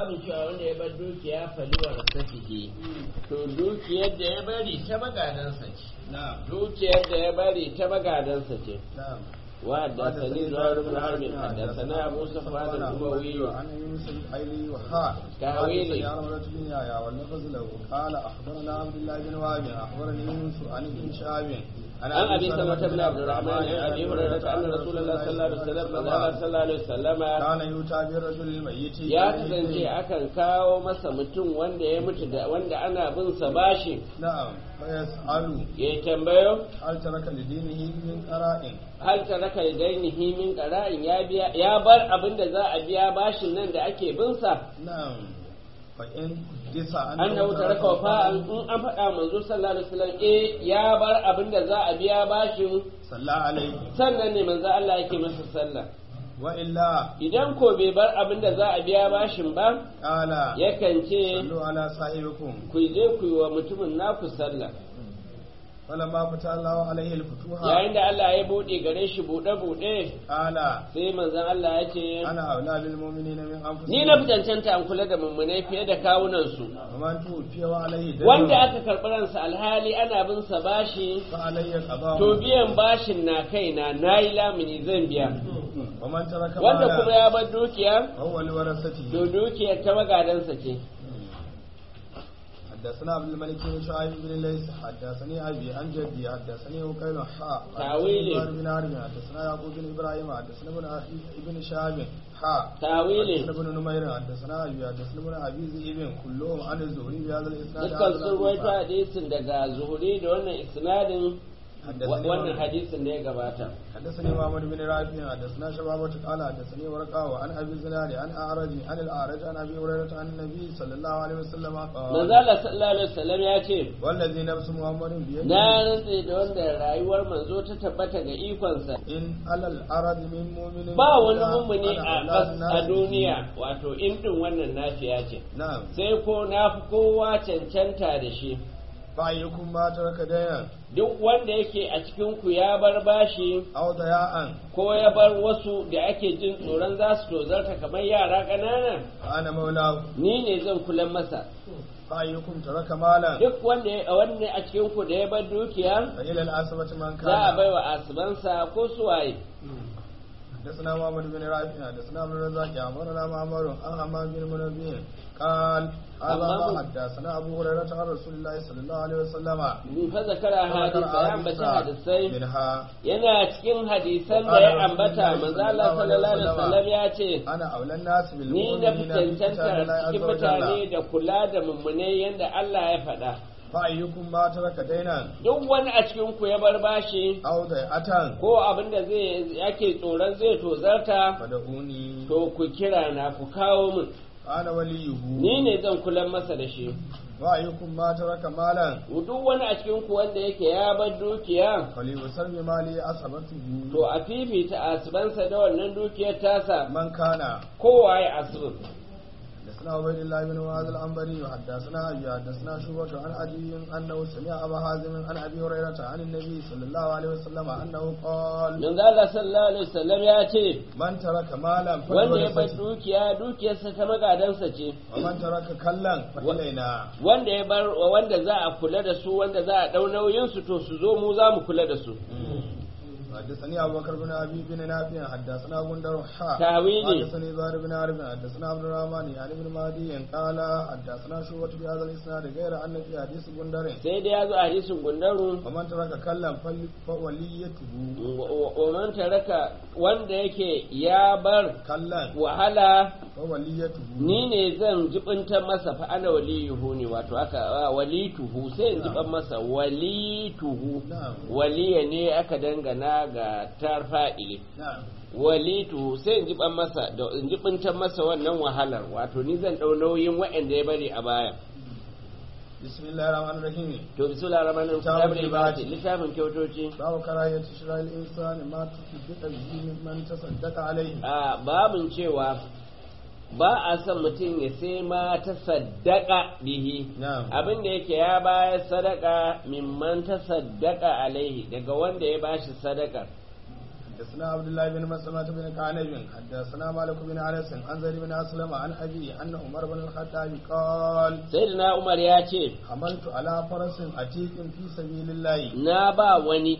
babin cewa wanda ya bar dukiya faliwar safihi to dukiyar da ya bari ta magadansa ce نعم dukiyar da ya bari ta magadansa ce نعم وحدثني زهير بن حرب حدثنا ابو صفوان الاموي عن يونس الايلي وحاء تأويلي. حدثني عن عمرة بن يحيى واللفظ له قال اخبرنا عبد الله بن وهب اخبرني يونس عن ابن شهاب عن ابي سلمة بن عبد الرحمن عن ابي هريره ان رسول الله صلى الله عليه وسلم قال صلى الله عليه وسلم كان يؤتى بالرجل الميت ya kasance akan kawo masa mutum wanda ya mutu da wanda ana bin sa bashi نعم فيسأل ya tambayo هل ترك لدينه من قراء hal taraka dainihi min qara'in ya biya ya bar abin da za a biya bashin nan da ake bin sa نعم فإن حدث annahu taraka wafa'an in an faɗa manzo sallallahu alaihi wasallam eh ya bar abin da za a biya bashin صلى عليه sannan ne manzo Allah yake masa sallah وإلا idan ko bai bar abin da za a biya bashin ba قال yakan ce صلوا على صاحبكم ku je ku yi wa mutumin naku sallah فلما فتح الله عليه الفتوح yayin da Allah ya bude gare shi bude bude قال sai manzon Allah ya ce أنا أولى بالمؤمنين من أنفسهم ni na fi cancanta an kula da mummunai fiye da kawunan su ومن توفي وعليه دين wanda aka karɓi ransa alhali ana bin sa bashi فعلي القضاء to biyan bashin na kaina nayi lamuni zan biya ومن ترك wanda kuma مالا ya bar dukiya فهو لورثته to dukiyar ta magadansa ce حدثنا عبد الملك بن شعيب بن ليس حدثني ابي عن جدي حدثني وكيل حاء تاويلي. حدثني بن عربي حدثنا يعقوب بن ابراهيم حدثنا ابن اخي ابن شهاب حاء tawili حدثنا ابن نمير حدثنا ابي حدثنا ابن ابي ذئب كلهم عن الزهري بهذا الاسناد dukkan هذا sun ruwaito الحديث. hadisin daga zuhuri da wannan isnadin حدثني wannan محمد- hadisin da ya gabata حدثني محمد بن رافع حدثنا شبابة قال حدثني ورقة وعن ابي الزناد عن اعرج عن الاعرج عن ابي هريره عن النبي صلى الله عليه وسلم قال manzala sallallahu alaihi wasallam ya ce والذي نفس محمد بيده na rantse da wanda rayuwar manzo ta tabbata ga ikonsa in alal arad min mu'minin ba wani mummuni ana a auladun ƙas- a nasi. duniya wato in din wannan nafiya ce na'am sai ko na fi kowa cancanta da shi fa ayyukum ma taraka dayan duk wanda yake a cikin ku ya bar bashi aw daya'an ko ya bar wasu da ake jin tsoron za su tozarta kamar yara ƙanana fa ana maulahu ni ne zan kula masa fa ayyukum taraka malan duk wanda ya wanda a cikin ku da ya bar dukiya fa ila al asbati man za a kana bai wa asibansa ko suwaye حدثنا محمد بن رافع حدثنا عبد الرزاق أخبرنا معمر عن حمام بن منبه قال هذا حمام. ما حدثنا أبو هريرة عن رسول الله صلى الله عليه وسلم fa zakara hadisa ya ambata hadisai منها yana cikin hadisan da ya ambata manzo Allah sallallahu alaihi wasallam ya ce أنا أولى الناس ni na fi بالمؤمنين في كتاب الله cancanta عز cikin وجل mutane da kula da mummunai yadda Allah ya faɗa فأيكم ما ترك دينا duk wani a cikin ku ya bar bashi أو ضيعة ko abin da zai yake tsoron zai tozarta فدعوني to ku kira na ku kawo min أنا وليه ni ne zan kula masa da shi وأيكم ما ترك مالا duk wani a cikin ku wanda yake ya bar dukiya فليسر بمالي أصبته to a fifita asibansa da wannan dukiyar tasa من كان kowa ya asibin حدثنا عبيد الله بن معاذ العنبري وحدثنا ابي حدثنا شعبة عن ابي انه سمع ابا حازم عن ابي هريره عن النبي صلى الله عليه وسلم انه قال manzo Allah sallallahu alaihi wasallam ya ce من ترك مالا wanda ya bar فلورثته dukiya dukiyarsa ta magadansa ce ومن ترك كلا فإلينا wanda ya bar wanda za a kula da su wanda za a dau nauyin su to su zo mu za mu kula da su حدثني ابو بكر بن ابي بن نافع حدثنا غندر حا تاويلي. حدثني زهير بن عرب حدثنا عبد الرحمن يعني بن مهدي قال حدثنا شعبة بهذا الاسناد غير ان في حديث غندر sai dai ya zo a hadisin gundaru ومن ترك كلا فل- فوليته wa man taraka wanda yake ya bar كلا wahala فوليته ni ne zan jibinta masa fa ana waliyuhu ne wato aka a, walituhu sai in jiban masa walituhu Na'am. waliya ne aka dangana ga tarfa'ili نعم walitu sai in jiban masa da in jibinta masa wannan wahalar wato ni zan dau nauyin waɗanda ya bari a baya بسم الله الرحمن الرحيم to bismillahir rahmanir rahim Kitabul kitabul ibadi littafin kyautoci باب كراهية شراء الإنسان ما تصدق به من تصدق عليه a babin cewa ba a son mutum ya sai ma ta saddaka bihi نعم abin da yake ya bayar sadaka mimman ta saddaka alaihi daga wanda ya bashi sadaka حدثنا عبد الله بن مسلمة بن كعنب حدثنا مالك بن انس عن زيد بن اسلم عن ابي ان عمر بن الخطاب قال sayyidina umar ya ce حملت على فرس عتيق في سبيل الله na ba wani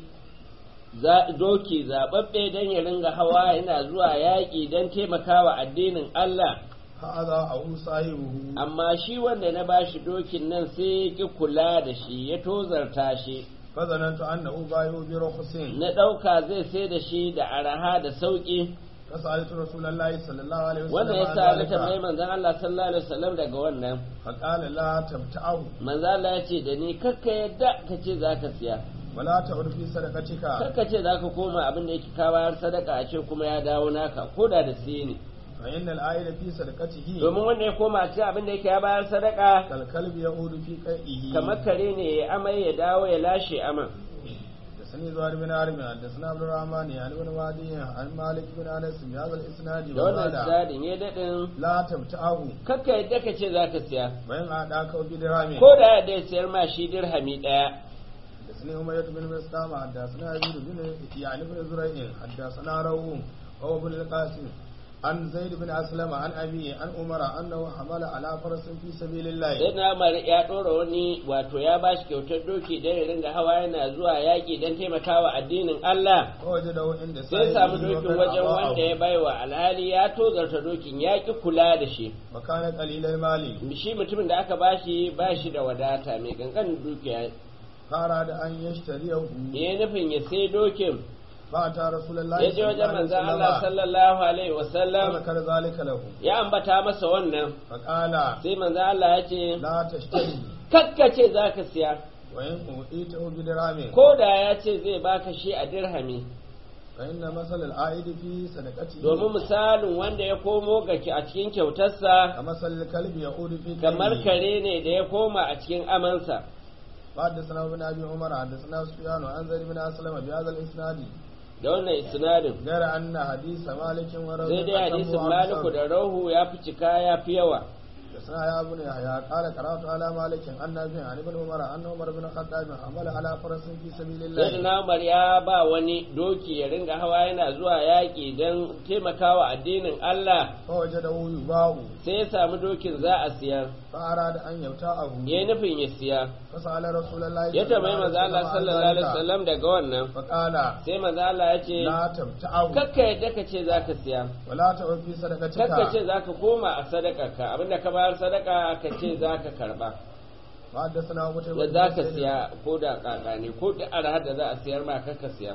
za- doki zaɓaɓɓe don ya ringa hawa yana zuwa yaƙi don taimakawa addinin Allah هذا أو صاحبه amma shi wanda na bashi dokin nan sai ya ƙi kula da shi ya tozarta shi فظننت أنه بايع برخص na ɗauka zai sai da shi da araha da sauƙi فسألت رسول الله صلى الله عليه وسلم wannan ya عن sa na ذلك tambayi manzon Allah sallallahu alaihi wasallam daga wannan فقال لا تبتعه manzon Allah ya ce da ni kakka yadda ka ce zaka siya ولا تعد في صدقتك kakka ce zaka koma abin da yake ka bayar sadaka a ce kuma ya dawo naka ko da da siye ne فإن العائل في صدقته domin wanda ya koma a cikin abin da yake ya bayar sadaka كالكلب يعود في قيئه kamar kare ne ya amai ya dawo ya lashe aman حدثني زهير بن عرب حدثنا عبد الرحمن يعني بن وادي عن مالك بن انس بهذا الاسناد da wannan وقال sadin ya daɗin لا تبتعه kakka yadda ka ce zaka siya وإن أعداك بدرهم ko da da ya sayar ma shi dirhami ɗaya حدثني أمية بن مسلم حدثنا يزيد بن يعني بن زريع حدثنا روم وهو بن القاسم عن زيد بن أسلم عن أبي عن عمر أنه حمل على فرس في سبيل الله sai na Umar ya ɗora wani wato ya bashi kyautar doki don ya ringa hawa yana zuwa yaƙi don taimakawa addinin Allah فوجده عند sai ya samu سائله dokin وقد wajen أضاعه. wanda ya baiwa alhali ya tozarta dokin ya ƙi kula da shi وكان قليل المال shi mutumin da aka bashi ba shi da wadata mai kankanin dukiya فأراد أن يشتريه ya nufin ya sai dokin فأتى رسول الله ya je wajen manzan Allah sallallahu alaihi wasallam فذكر ذلك له ya ambata masa wannan فقال sai manzan Allah ya ce لا تشتري kakkace za ka siya وإن أوتيته بدرهم ko da ya ce zai baka shi a dirhami فإن مثل العائد في صدقته domin misalin wanda ya komo ga ki a cikin kyautarsa كمثل الكلب يعود في kamar كلبه. kare ne da ya koma a cikin amansa وحدثنا ابن ابي عمر حدثنا سفيان عن زيد بن اسلم بهذا الاسناد da wannan isnadin غير ان حديث مالك ورجل sai dai hadisin maliku da rahu ya fi cika ya fi yawa حدثنا يا ابن يحيى قال قرات على مالك عن نافع عن ابن عمر ان عمر بن الخطاب حمل على فرس في سبيل sai الله na umar ya ba wani doki ya ringa hawa yana zuwa yaƙi don taimakawa addinin Allah فوجده يباع sai ya samu dokin za a siyar فاراد ان يبتاعه ya nufin ya siya فسال رسول الله ya tambayi manzo Allah عن sallallahu alaihi ذلك. wasallam daga wannan فقال sai manzo Allah ya ce لا تبتعه kakka yadda ka ce zaka siya ولا تعد في kakka صدقتك ce zaka koma a sadakarka abinda ka bayar sadaka ka ce zaka karba وحدثنا ابو da zaka siya ko da kaka ne ko da arha da za a siyar ma kakka siya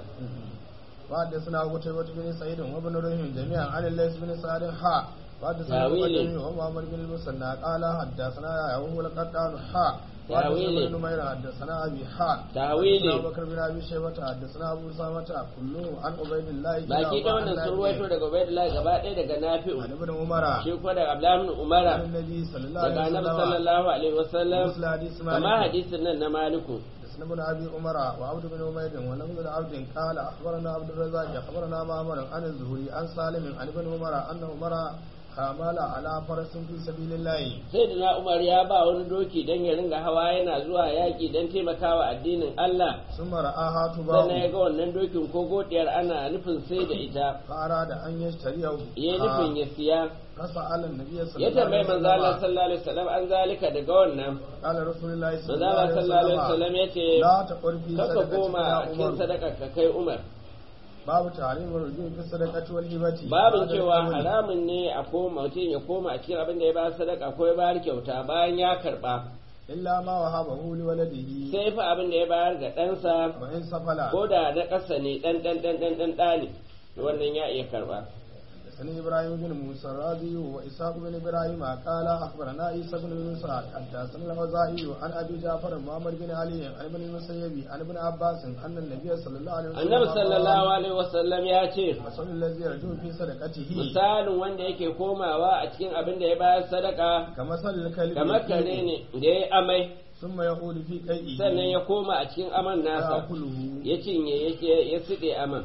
وحدثنا أبو تيمة بن سعيد وابن رحيم جميعا عن الليث بن سعد حا وحدثنا تاويلي. أبو جميع ومحمد بن المثنى قال حدثنا يا وهو القطان حا وحدثنا تاويلي. ابن نمير حدثنا أبي حا تاويلي. حدثنا أبو بكر بن أبي شيبة حدثنا أبو أسامة كله عن عبيد الله baki da wannan sun ruwaito daga Ubaydullah gaba ɗaya daga Nafi'u عن ابن عمر shi kuma daga Abdullah ibn Umara عن النبي صلى الله daga عليه Annabi وسلم sallallahu alaihi wasallam مثل حديث kama مالك hadisin nan na Maliku حدثنا ابن ابي عمر وعبد بن عبيد ولم بن عبد قال اخبرنا عبد الرزاق اخبرنا معمر عن الزهري عن سالم عن ابن عمر ان عمر حمل على فرس في سبيل الله sai da na Umar ya ba wani doki don ya ringa hawa yana zuwa yaƙi don taimakawa addinin Allah ثم رآها sannan ya تباع ga wannan dokin ko godiyar ana nufin sai da ita فأراد أن يشتريه ya nufin ya siya فسأل النبي صلى ya الله عليه tambayi manzo Allah وسلم sallallahu alaihi wasallam an zalika daga wannan قال رسول الله صلى manzo الله Allah عليه sallallahu alaihi وسلم wasallam yace لا تقل في kaka صدقتك koma يا a cikin عمر sadaka ka kai Umar باب تعليم الرجوع في الصدقة والهبة babin بعد cewa القول. haramun ne a koma mutum ya koma a cikin abin da ya ba sadaka ko ya bayar kyauta bayan ya karba إلا ما وهبه لولده sai fa abin da ya bayar ga ɗansa وإن سفل ko da na ƙasa ne ɗan ɗan ɗan ɗan ɗan ɗa ne wannan ya iya karba حدثني ابراهيم بن موسى الرازي واسحاق بن ابراهيم قال اخبرنا عيسى بن يونس حدثنا الغزائي عن ابي جعفر محمد بن علي عن ابن المسيب عن ابن عباس ان النبي صلى الله عليه وسلم annabi sallallahu alaihi wasallam ya ce مثل الذي يرجو في صدقته misalin wanda yake komawa a cikin abin da ya bayar sadaka كمثل الكلب kamar kare ne da ya amai ثم يقول في قيئه sannan ya koma a cikin aman nasa فيأكله ya cinye ya- ya siɗe aman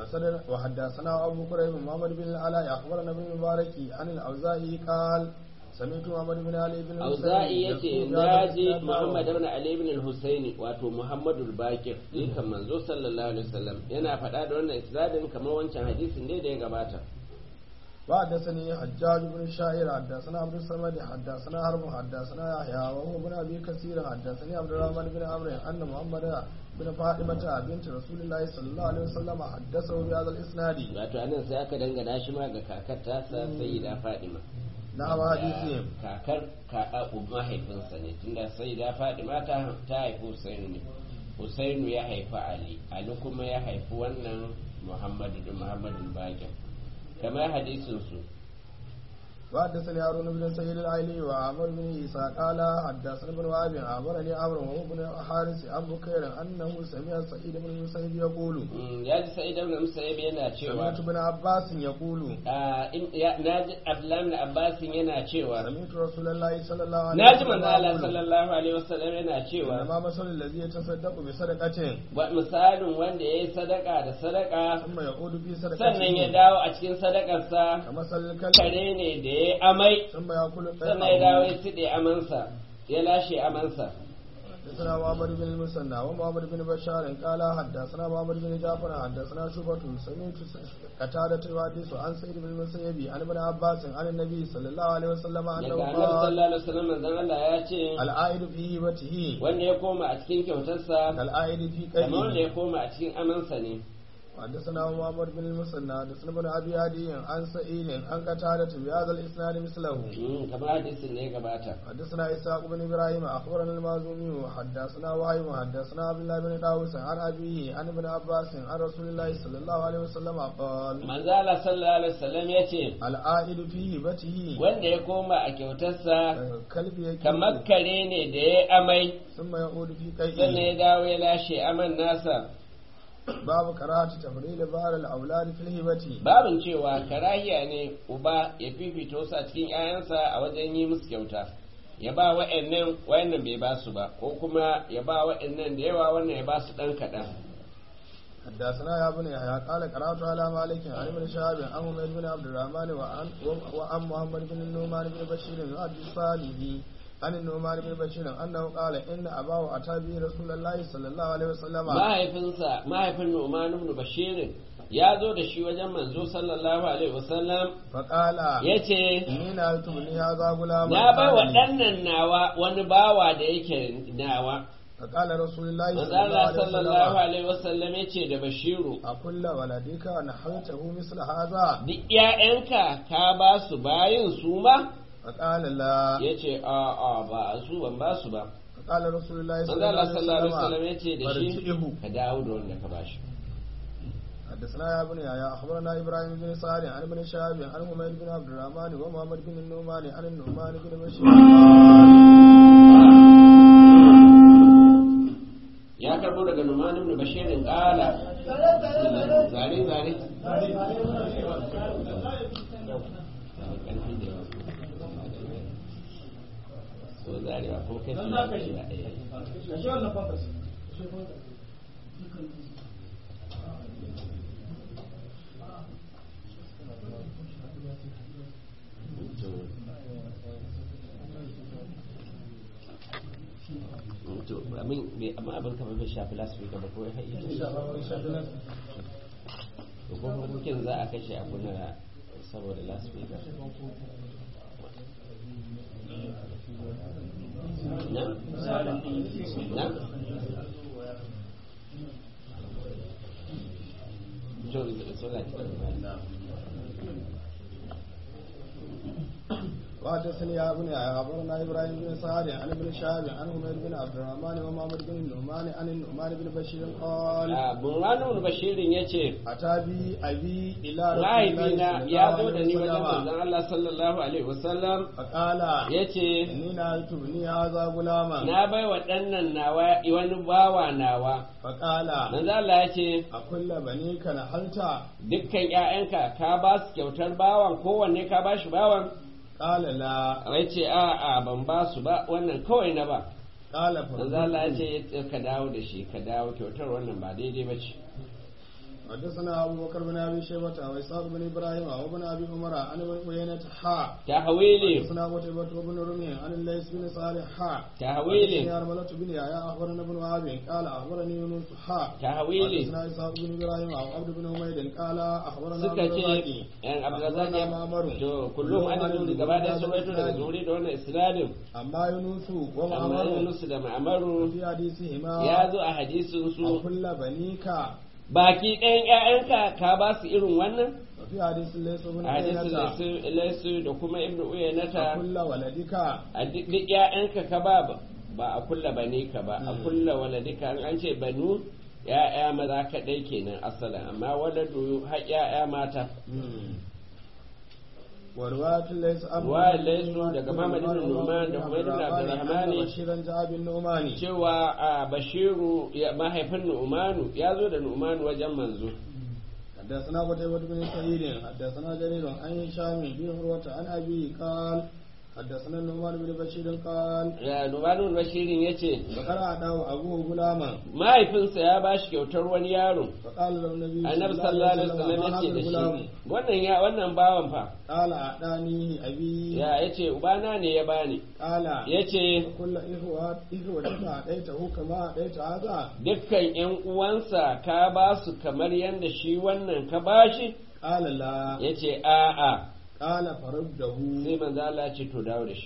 وصدر- وحدثنا ابو كريم محمد بن العلاء اخبرنا ابن المبارك عن الاوزاعي قال سمعت محمد بن علي بن auza'i ya ce يذكر na بهذا ji الإسناد muhammad نحوه. ibn ali ibn al-husaini wato muhammadu bakir jikan manzo sallallahu alaihi wasallam yana faɗa da wannan isnadin kamar wancan hadisin ne da ya gabata وحدثني حجاج بن الشاعر حدثنا عبد الصمد حدثنا حرب حدثنا يحيى وهو بن ابي كثير حدثني عبد الرحمن بن عمرو ان محمد بن فاطمه بنت رسول الله صلى الله عليه وسلم حدثه بهذا الاسناد wato anan sai aka dangana shi ma ga kakar tasa sayyida fadima نعم حديثهم kakar ka mahaifinsa ne tunda sayyida fadima ta ta haifi husainu ne husainu ya haifi ali ali kuma ya haifi wannan muhammadu da muhammadu bakir kamar hadisin su وحدثني هارون بن سعيد العيلي وعمر بن عيسى قال حدثنا ابن وهب اخبرني عمرو وهو بن حارث عن بكير انه سمع سعيد بن المسيب يقول Mm, ya ji sa'id ibn musayyib yana cewa سمعت ابن عباس يقول ah, in- ya- na ji abdullahi ibn abbas yana cewa سمعت رسول الله صلى الله عليه na ji manzo Allah يقول sallallahu alaihi wasallam yana cewa إنما مثل الذي يتصدق بصدقة wa misalin wanda ya yi sadaka da sadaka ثم يعود في صدقته sannan ya dawo a cikin sadakarsa كمثل الكلب kare ne da ya yi amai ثم يأكل sannan ya dawo ya الطير siɗe amansa ya lashe amansa حدثنا محمد بن المثنى ومحمد بن بشار قال حدثنا محمد بن جعفر حدثنا شعبة سمعت قتادة يحدث عن سعيد بن المسيب عن ابن عباس عن النبي صلى الله عليه وسلم daga أنه annabi قال sallallahu alaihi wasallam manzon Allah ya ce العائد في هبته wanda ya koma a cikin kyautarsa كالعائد في kamar wanda قيده ya koma a cikin amansa ne حدثنا محمد بن المثنى حدثنا ابن ابي عدي عن سعيد عن قتادة بهذا الاسناد مثله Mm, kamar hadisin ne ya gabata حدثنا إسحاق بن إبراهيم أخبرنا المازومي حدثنا وهيب حدثنا عبد الله بن داوود عن أبيه عن ابن عباس عن رسول الله صلى الله عليه وسلم قال manzo Allah sallallahu alaihi wasallam ya ce العائد في هبته wanda ya koma a kyautarsa كلب kamar يكيد kare ne da ya amai ثم يعود في sannan ya قيئه dawo ya lashe aman nasa باب كراهة تفضيل بعض الأولاد في الهبة babin cewa karahiya ne uba ya fifita wasu a cikin 'ya'yansa a wajen yi musu kyauta ya ba wa'annan wa'annan bai ba su ba ko kuma ya ba wa'annan da yawa wannan ya ba su ɗan kaɗan حدثنا يا ابن يحيى قال قرأت على مالك عن ابن شهاب عن حميد بن عبد الرحمن وعن وعن محمد بن النعمان بن بشير الحدثاني عن النعمان بن بشير انه قال ان اباه اتى به رسول الله صلى الله عليه وسلم mahaifinsa mahaifin Nu'man ibn Bashir ya zo da shi wajen manzo sallallahu alaihi wasallam فقال yace inni na tubni hadha gulam na bai waɗannan nawa wani bawa da yake nawa فقال رسول الله manzo صلى الله Allah عليه sallallahu وسلم alaihi wasallam yace da Bashiru أكل ولدك نحوته مثل هذا duk ƴaƴanka ka ba su bayin su ma فقال لا yace a a ba su ban ba su ba فقال رسول الله manzo صلى Allah الله sallallahu alaihi عليه wasallam وسلم yace da shi فرجئه ka dawo da wanda ka bashi حدثنا يا ابن يا اخبرنا ابراهيم بن سعد عن ابن شهاب عن حميد بن عبد الرحمن ومحمد بن النعمان عن النعمان بن بشير ya karbo daga Numan ibn Bashir qala zare zare so zare ba ko kai suna da shi a ɗaya to abin bai amma abin kamar bai shafi lasfika ba ko ya haɗe to ko hukukin za a kashe a kunna saboda lasfika na na to so la ta وحدثني يا ابن يا اخبرنا ابراهيم بن سعد عن ابن شهاب عن حميد بن عبد الرحمن ومحمد بن النعمان عن النعمان بن بشير قال Bunwanu Bashirin ya ce, اتى بي ابي الى رسول الله Mahaifina صلى ya الله zo da ni عليه wajen وسلم manzon Allah sallallahu Alaihi wasallam فقال ya ce, اني نالت ابني هذا غلاما Na bai wa ɗannan nawa wani bawa nawa. فقال Manzon Allah ya ce, أكل بنيك نحلت Dukkan ‘ya'yanka ka ba su kyautar bawan kowanne ka ba shi bawan? قال لا Ya ce, A'a ban ba su ba, wannan kawai na ba. قال Manzon Allah ya فرزقني ce, Ka dawo da shi, ka dawo kyautar wannan ba daidai ba ce. حدثنا أبو بكر بن أبي شيبة وإسحاق بن إبراهيم وابن أبي عمر عن ابن عيينة حا tahwili حدثنا قتيبة بن رمي عن الليث بن صالح حا tahwili حدثني أرملة بن يحيى أخبرنا ابن وهب قال أخبرني يونس حا tahwili حدثنا إسحاق بن إبراهيم وعبد بن حميد قال أخبرنا suka عبد ce الرزاق yan abdulrazak ya معمر to kullum an zuri gaba da sun rawaito daga zuri da wannan isnadin أما يونس amma ومعمر Yunus da Ma'amaru في حديثهما ya zo a hadisin su أكل بنيك baki ɗayan ƴaƴanka ka ba su irin wannan وفي حديث ليس بن a hadisin عيينة Laisu- laisu da kuma ibnu uyanata أكل ولدك a duk duk ƴaƴanka ka ba ba- ba a kulla bane ka ba a Mm. kulla waladika an an ce banu ƴaƴa maza kaɗai kenan asalin amma waladu har ƴaƴa mata ورواية ليس أبو رواية ليس daga Muhammad ibn Nu'man da Humayd ibn Abdurrahman بشيرا جاء بالنعمان cewa a bashiru ya- mahaifin nu'manu ya zo da nu'manu wajen manzo حدثنا قتيبة بن سعيد حدثنا جرير عن هشام بن عروة عن أبيه قال حدثنا النعمان بن بشير قال ya nu'manu bashirin ya ce ذكر أعداه أبوه غلاما mahaifinsa ya ba shi kyautar wani yaro فقال له النبي annabi sallallahu alaihi wasallam ما ya هذا ce da الغلام shi wannan ya wannan bawan fa قال أعطانيه أبي ya yace ubana ne ya bani قال yace كل إخوة إخوتك أعطيته كما أعطيت هذا dukkan yan uwansa ka ba su kamar yadda shi wannan ka bashi قال لا yace a'a قال فرده sai manzo Allah ya ce to dawo da shi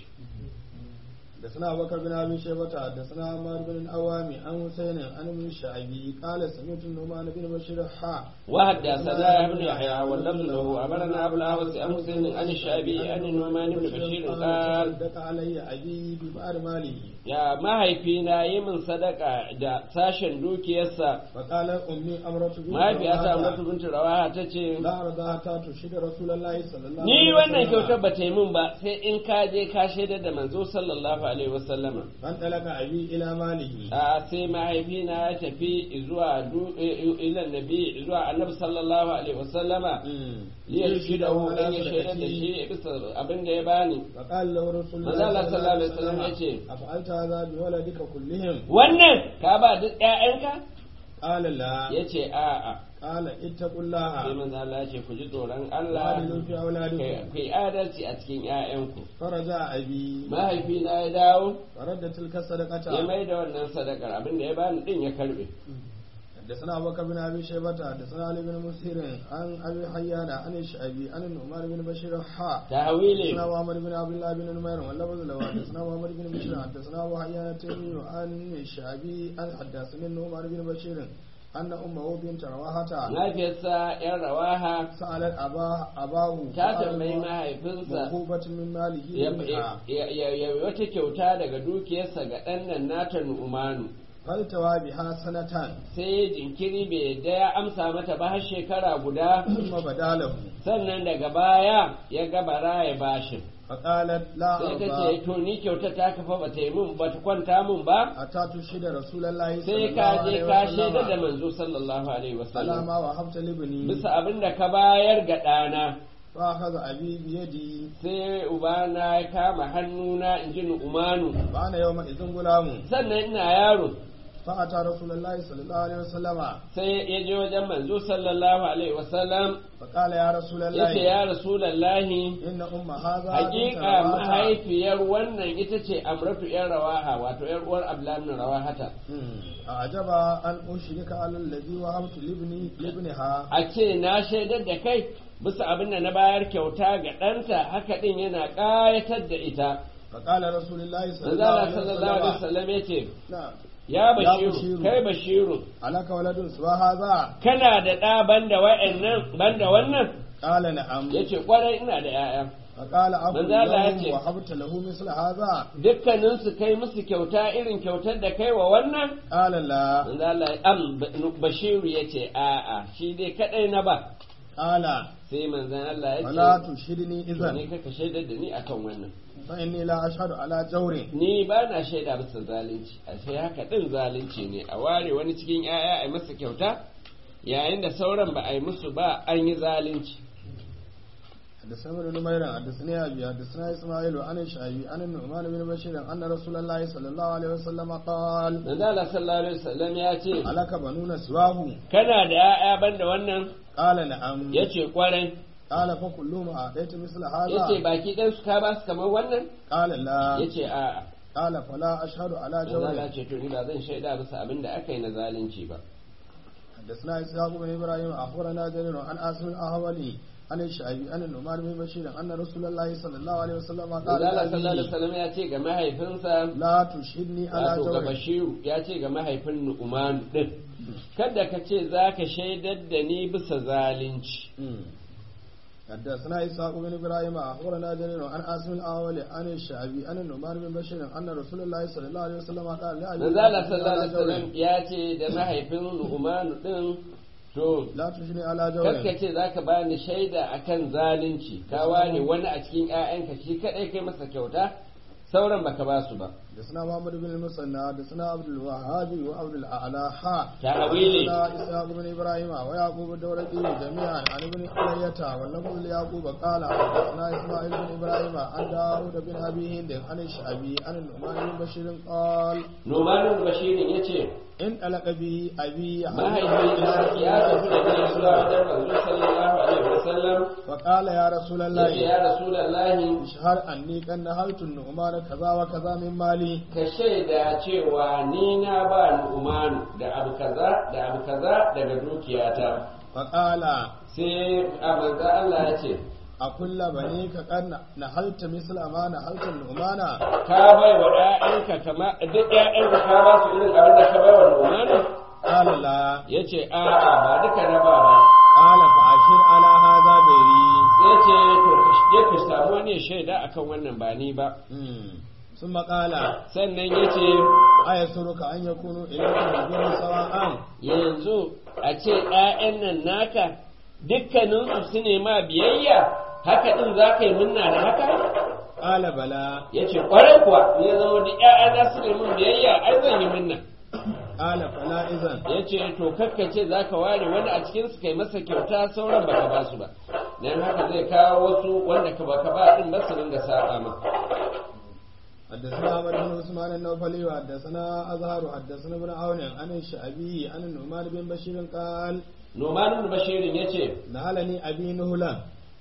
حدثنا أبو بكر بن أبي شيبة حدثنا عمار بن الأوام عن حسين عن ابن الشعبي قال سمعت النعمان بن بشير حا وحدثنا ابن يحيى واللفظ له امرنا ابو الاحوص عن حسين عن الشعبي عن النعمان بن بشير قال صدق علي أبي ببعض ماله ya mahaifina yi min sadaka da sashen dukiyarsa فقال أمي أمرة بنت mahaifiyata رواحة، Amratu bintu Rawaha ta ce لا أرضى حتى تشهد رسول الله صلى الله ni عليه wannan وسلم kyautar ba ta yi min ba sai in ka je ka shaidar da manzo sallallahu alaihi wasallama فانطلق أبي إلى ماله a sai mahaifina ya tafi zuwa du- ilan nabi zuwa annabi sallallahu alaihi wasallama liyar shi da hu dan ya shaidar da shi bisa abin da ya bani فقال له رسول manzo Allah الله sallallahu alaihi wasallam ya ce أفعلت هذا بولدك كلهم wannan ka ba duk ƴaƴanka قال لا ya ce a'a قال اتقوا sai الله manzo Allah ya ce ku ji tsoron Allah وعدلوا في أولادكم ku yi adalci a cikin ƴaƴanku فرجع أبي mahaifina ya dawo ورد تلك ya الصدقة mai da wannan sadakar abin da ya bani din ya karbe حدثنا أبو بكر بن أبي شيبة حدثنا علي بن مسهر عن أبي حيان عن الشعبي عن النعمان بن بشير حا tahwili حدثنا محمد بن عبد الله بن نمير واللفظ له حدثنا محمد بن بشير حدثنا أبو حيان التيمي عن الشعبي عن حدثني النعمان بن بشير أن أمه بنت رواحة mahaifiyarsa yan rawaha سألت أباه أباه ta tambayi mahaifinsa موهوبة من ماله ya منها ya- ya- ya- wata kyauta daga dukiyarsa ga ɗan nan nata nu'umanu فالتوى بها سنة sai jinkiri bai yadda ya amsa mata ba har shekara guda ثم بدا له sannan daga baya ya gabara ya bashin فقالت لا sai ta أرضى ce to ni kyauta ta kafa ba ta yi mun ba ta kwanta mun ba حتى تشهد رسول الله صلى sai الله ka je عليه ka shaida da وسلم manzo sallallahu alaihi على wasallam ما وهبت لابني bisa abin da ka bayar ga ɗana فأخذ أبي بيدي sai ubana ya kama hannuna in ji nu'umanu وأنا يومئذ غلام sannan ina yaro فأتى رسول الله صلى الله عليه وسلم sai ya je wajen manzo sallallahu alaihi wasallam فقال يا رسول ya الله ce ya rasulallahi إن أم هذا بنت hakika رواحة mahaifiyar wannan ita ce amratu yan rawaha wato yar uwar ablamin rawahata مم. أعجب أن أشرك على الذي وهبت لابني لابنها a ce na shaidar da kai bisa abin da na bayar kyauta ga ɗanta haka ɗin yana ƙayatar da ita فقال رسول الله صلى الله manzala عليه sallallahu alaihi وسلم wasallam ya ce نعم ya Bashiru. bashiru kai bashiru ألك ولد سوى هذا kana da ɗa banda wa'annan banda wannan قال نعم yace kwarai ina da 'ya'ya فقال أبو manzo Allah ya لهم ce- وهبت له مثل هذا dukkaninsu kai musu kyauta irin kyautar da kai wa wannan قال لا manzo Allah ya- am bashiru yace a'a shi dai kadai na ba قال sai manzon Allah ya فلا ce تشهدني to ne إذا kaka shaidar da ni akan wannan فإني لا أشهد على جور ni ba na shaida bisa zalunci a sai haka din zalunci ne a ware wani cikin 'ya'ya a yi masa kyauta yayin da sauran ba a yi musu ba an yi zalunci حدثنا ابن نمير حدثني ابي حدثنا اسماعيل عن الشعبي عن النعمان بن بشير ان رسول الله صلى الله عليه وسلم قال manzo Allah sallallahu alaihi wasallam ya ce علك بنون سواه kana da ƴaƴa banda wannan قال نعم yace kwarai قال فكلهم اعطيت مثل yace هذا baki ɗan su ka ba su kamar wannan قال لا yace a'a قال فلا اشهد على manzo Allah جور ce to ni ba zan shaida bisa abin da aka yi na zalunci ba حدثنا اسحاق بن ابراهيم اخبرنا جرير عن اسم الاهولي عن الشعبي عن النعمان بن بشير ان رسول الله صلى الله عليه وسلم قال manzo Allah sallallahu alaihi لأبيه wasallam ya ce ga mahaifinsa لا تشهدني على wato ga جور Bashiru ya ce ga mahaifin Nu'man din kada ka ce zaka shaidar da ni bisa zalunci حدثنا إسحاق بن إبراهيم أخبرنا جرير عن عاصم الأول عن الشعبي عن النعمان بن بشير أن رسول الله صلى الله عليه وسلم قال لا manzo Allah sallallahu alaihi wasallam ya ce da mahaifin Nu'man din to لا تشني على جور kakka ce za ka bani shaida akan zalunci ka ware wani a cikin 'ya'yanka shi kadai kai masa kyauta sauran baka ba su ba حدثنا محمد بن المثنى حدثنا عبد الوهاب وعبد الأعلى حا تأويلي. حدثنا إسحاق بن إبراهيم ويعقوب الدورقي جميعا عن ابن حلية واللفظ ليعقوب قال حدثنا إسماعيل بن إبراهيم عن داود بن أبي هند عن الشعبي عن النعمان بن بشير قال Nu'man Bashirin ya ce in alaka bi abi mahaifina ya tafi da ni zuwa wajen manzo sallallahu alaihi wasallam fa qala ya ya ce rasulullahi ya rasulullahi ishhar anni kan nahaltu nu'man kaza wa kaza min mali ka shaida cewa ni na ba Nu'man da abu kaza da abu kaza daga dukiyata fa qala sai a manzo Allah ya ce a kulla bane ka kan nahalta misla ma nahalta nu'mana ka bai wa ƴaƴanka kama duk ƴaƴanka ka ba su irin abin da ka bai wa Nu'man qala la ya ce a'a ba duka na ba ba qala fa ashir ala hadha bairi sai ce to ka je ka samu wani ya shaida akan wannan ba ni ba ثم قال sannan ya ce أيسرك أن يكونوا إليكم البر سواء yanzu a ce ‘ya'yan nan naka dukkaninsu su ne ma biyayya haka ɗin za ka yi munna da haka قال بلى ya ce ƙwarai kuwa ya zama da ‘ya'yana su ne mun biyayya ai zan yi munna قال فلا إذن ya ce to kakkace za ka ware wani a cikinsu kai masa kyauta sauran baka ba su ba don haka zai kawo wasu wanda ka baka ba ɗin ba su ringa saba ma حدثنا عمر بن عثمان النوفلي وحدثنا أزهر حدثنا ابن عون عن الشعبي عن النعمان بن بشير قال Numanun Bashirin ya ce, نهلني أبي نهلا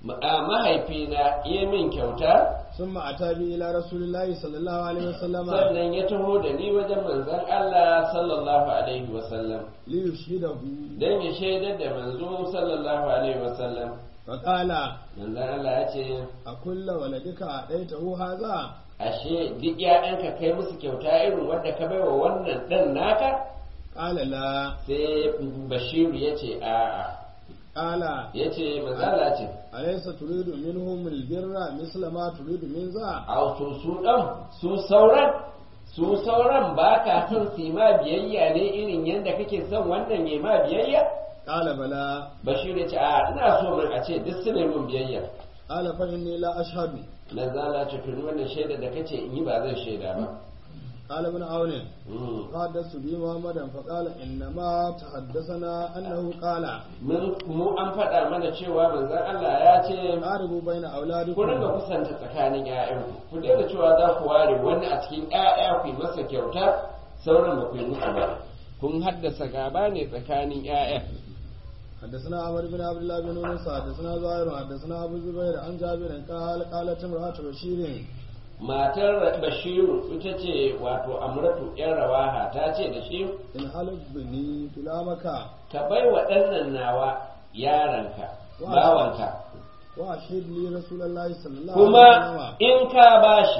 mahaifina ya min kyauta ثم أتى بي إلى رسول الله صلى الله عليه وسلم sannan ya taho da ni wajen manzon Allah sallallahu alaihi wasallam ليشهده don ya shaidar da manzo sallallahu alaihi wasallam فقال manzon Allah ya ce أكل ولدك أعطيته هذا ashe duk ‘ya'yanka kai musu kyauta irin wadda ka baiwa wannan ɗan naka قال لا sai bashiru ya ce a'a قال ya ce manzala ce أليس تريد منهم البر مثل ما تريد من ذا a to su ɗan su sauran su sauran ba ka son su yi ma biyayya ne irin yadda kake son wannan ya ma biyayya قال بلى bashiru ya ce a ina so min a ce duk su ne mun biyayya قال فإني لا أشهد manzala ce tuni wannan shaida da kace in yi ba zan shaida ba قال ابن عون Mm. حدثت بي محمدا فقال إنما تحدثنا أنه قال mun mu an faɗa mana cewa manzon Allah ya ce قاربوا بين ku ringa أولادكم kusanta tsakanin ƴaƴanku ku daina cewa za ku ware wani a cikin ƴaƴa ku yi masa kyauta sauran ba ku yi musu ba kun haddasa gaba ne tsakanin ƴaƴa حدثنا عمر بن عبد الله بن يونس حدثنا زهير حدثنا أبو الزبير عن جابر قال قالت امرأة بشير matar bashiru ita ce wato amratu yan rawaha ta ce da shi إن حلف بني كلامك ka bai wa ɗannan nawa yaranka bawanka وأشهد لي رسول الله صلى الله عليه kuma وسلم in ka bashi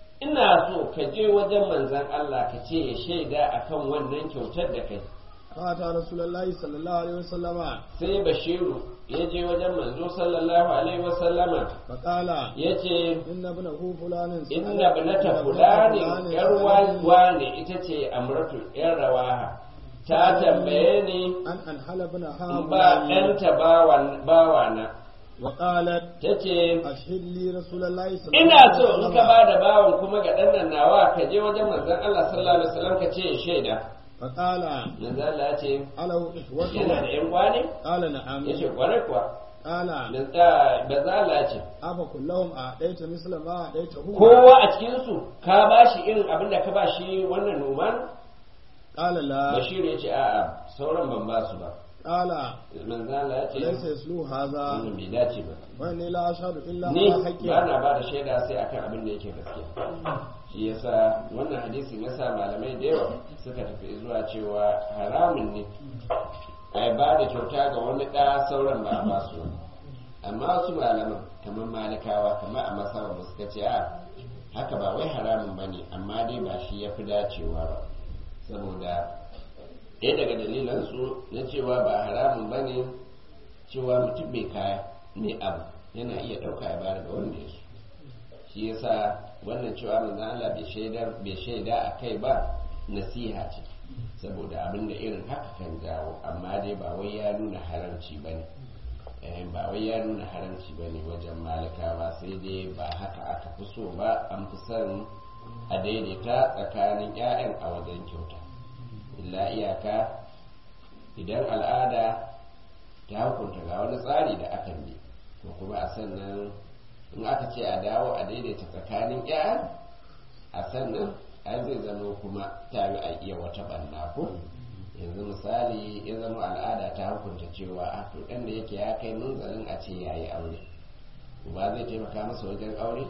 ina so ka je wajen manzan Allah ka ce ya shaida akan wannan kyautar da kai فأتى رسول الله صلى الله عليه وسلم sai bashiru ya je wajen manzo sallallahu alaihi wasallama فقال ya ce إن ابنه فلان inna binata fulani yar wane ita ce amratu yar rawaha ta tambaye ni أن أنحل ابنها in ba ɗanta bawan- bawana وقالت ta ce أشهد لي رسول الله صلى الله ina عليه so in وسلم ka ba da bawan kuma ga ɗan nan nawa ka je wajen manzon Allah sallallahu alaihi wasallam ka ce ya shaida فقال manzon Allah ya ce أله yana da إخوته ƴan kwane قال نعم ya ce kwarai kuwa qala ba za la ce afa kullahum a daita misla ma a daita hu kowa a cikinsu ka ba shi irin abin da ka ba shi wannan noman qala la bashir ya ce a'a sauran ban ba su ba qala manzala ya ce laysa yaslu hadha wannan bai dace ba wa inni la ashhadu illa ni ma haqqi ba na ba da shaida sai akan abin da yake gaskiya shi yasa wannan hadisin yasa malamai da yawa suka tafi zuwa cewa haramun ne a ba da kyauta ga wani ɗa sauran ba a ba su ba. amma wasu malaman kamar malikawa kamar a masaba ba suka ce a haka ba wai haramun ba ne amma dai ba shi ya fi dacewa ba saboda ɗaya daga dalilansu na cewa ba haramun ba ne cewa mutum mai kaya mai abu yana iya ɗauka ya bayar ga wanda ya so shi yasa wannan cewa manzo Allah bai shaidar bai shaida a kai ba nasiha ce saboda abin da irin haka kan jawo amma dai ba wai ya nuna haramci ba ne ba wai ya nuna haramci ba ne wajen malikawa sai dai ba haka aka fi so ba an fi son a daidaita tsakanin 'ya'yan a wajen kyauta illa iyaka idan al'ada ta hukunta ga wani tsari da aka bi ko kuma a sannan in aka ce a dawo a daidaita tsakanin 'ya'yan a sannan ai zai zama kuma ta yi a iya wata banna ko yanzu misali ya zama al'ada ta hukunta cewa a to ɗan da yake ya kai munzalin a ce ya yi aure ba zai taimaka masa wajen aure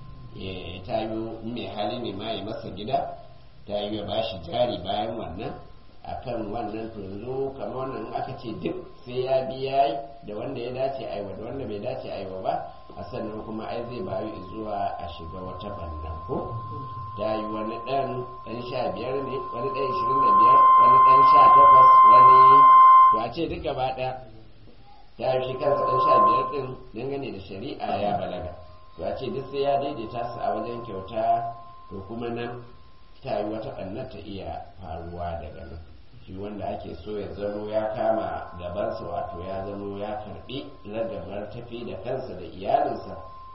ya ta yi mai hali ne ma ya masa gida ta yi ya ba shi jari bayan wannan akan wannan to yanzu kamar wannan in aka ce duk sai ya biya yi da wanda ya dace aiwa da wanda bai dace aiwa ba a sannan kuma ai zai bayu zuwa a shiga wata banna ko ta yi wani ɗan ɗan sha biyar ne wani ɗan ishirin da biyar wani ɗan sha takwas wani to a ce duk gaba ɗaya ta yi shi kansa ɗan sha biyar ɗin dangane da shari'a ya balaga to a ce duk sai ya daidaita su a wajen kyauta to kuma nan ta yi wata ɓannar ta iya faruwa daga nan shi wanda ake so ya zamo ya kama gabansa wato ya zamo ya karɓi ragabar tafi da kansa da iyalinsa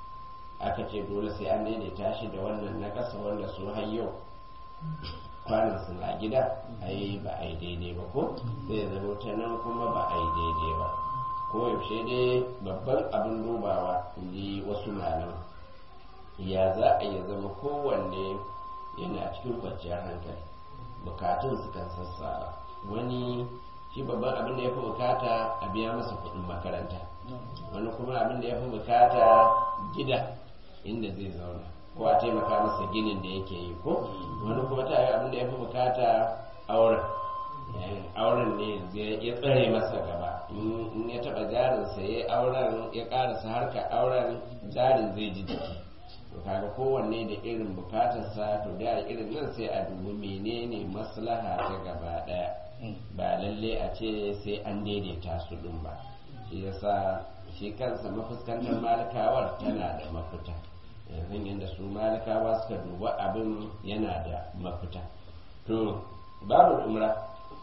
aka ce dole sai an daidaita shi da wannan na ƙasa wanda su har yau kwanan su na gida ai ba a yi daidai ba ko zai zama ta nan kuma ba a yi daidai ba ko yaushe dai babban abin dubawa in ji wasu malaman ya za a yi zama kowanne yana cikin kwanciyar hankali bukatun su kan sassara wani shi babban abin da ya fi bukata a biya masa kuɗin makaranta wani kuma abin da ya fi bukata gida inda zai zauna ko a taimaka masa ginin da yake yi ko wani kuma ta yi abin da ya fi bukata auren auren ne ya tsare masa gaba in ya taba jarinsa ya auren ya karasa harka auren jarin zai ji jiki to kaga kowanne da irin bukatarsa to da irin nan sai a dubi menene maslaha ta gaba daya ba lalle a ce sai an daidaita su din ba shi yasa shi kansa mafuskantar malikawar tana da mafita yanzu yadda su malikawa suka duba abin yana da mafita to babu umra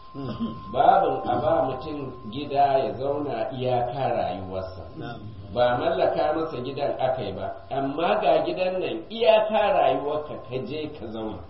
babin a ba mutum gida ya zauna iyaka rayuwarsa ba mallaka masa gidan aka yi ba amma ga gidan nan iyaka rayuwarka ka je ka zauna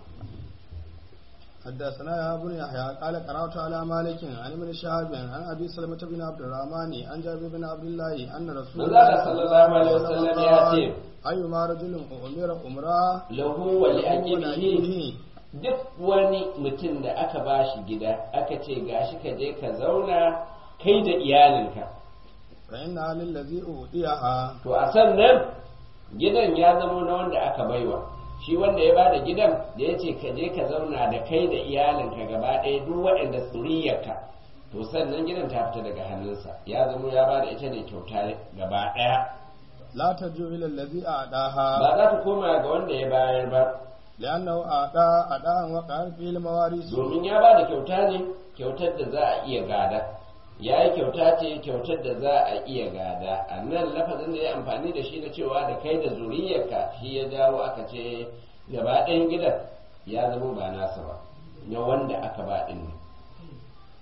حدثنا يا ابن يحيى قال قرأت على مالك عن ابن شهاب عن ابي سلمة بن عبد الرحمن عن جابر بن عبد الله ان رسول الله صلى الله عليه وسلم ياتي ايما رجل امر عمره له ولأجله duk wani mutum da aka ba shi gida aka ce gashi ka je ka zauna kai da iyalinka fa inna lillazi udiyaha to a sannan gidan ya zama na wanda aka baiwa shi wanda ya bada gidan da ya ce ka je ka zauna da kai da iyalinka gaba ɗaya duk waɗanda tsuriyarka to sannan gidan ta fita daga hannunsa ya zama ya bada ita ne kyauta gaba ɗaya la tarju ila allazi a'daha ba za ta koma ga wanda ya bayar ba لأنه أعطى أداء وقع في المواريث domin ya ba da kyauta ne kyautar da za a iya gada ya yi kyauta ce kyautar da za a iya gada a nan lafazin da ya amfani da shi na cewa da kai da zuriyarka shi ya jawo aka ce gaba ɗayan gidan ya zama ba nasa ba na wanda aka ba ɗin ne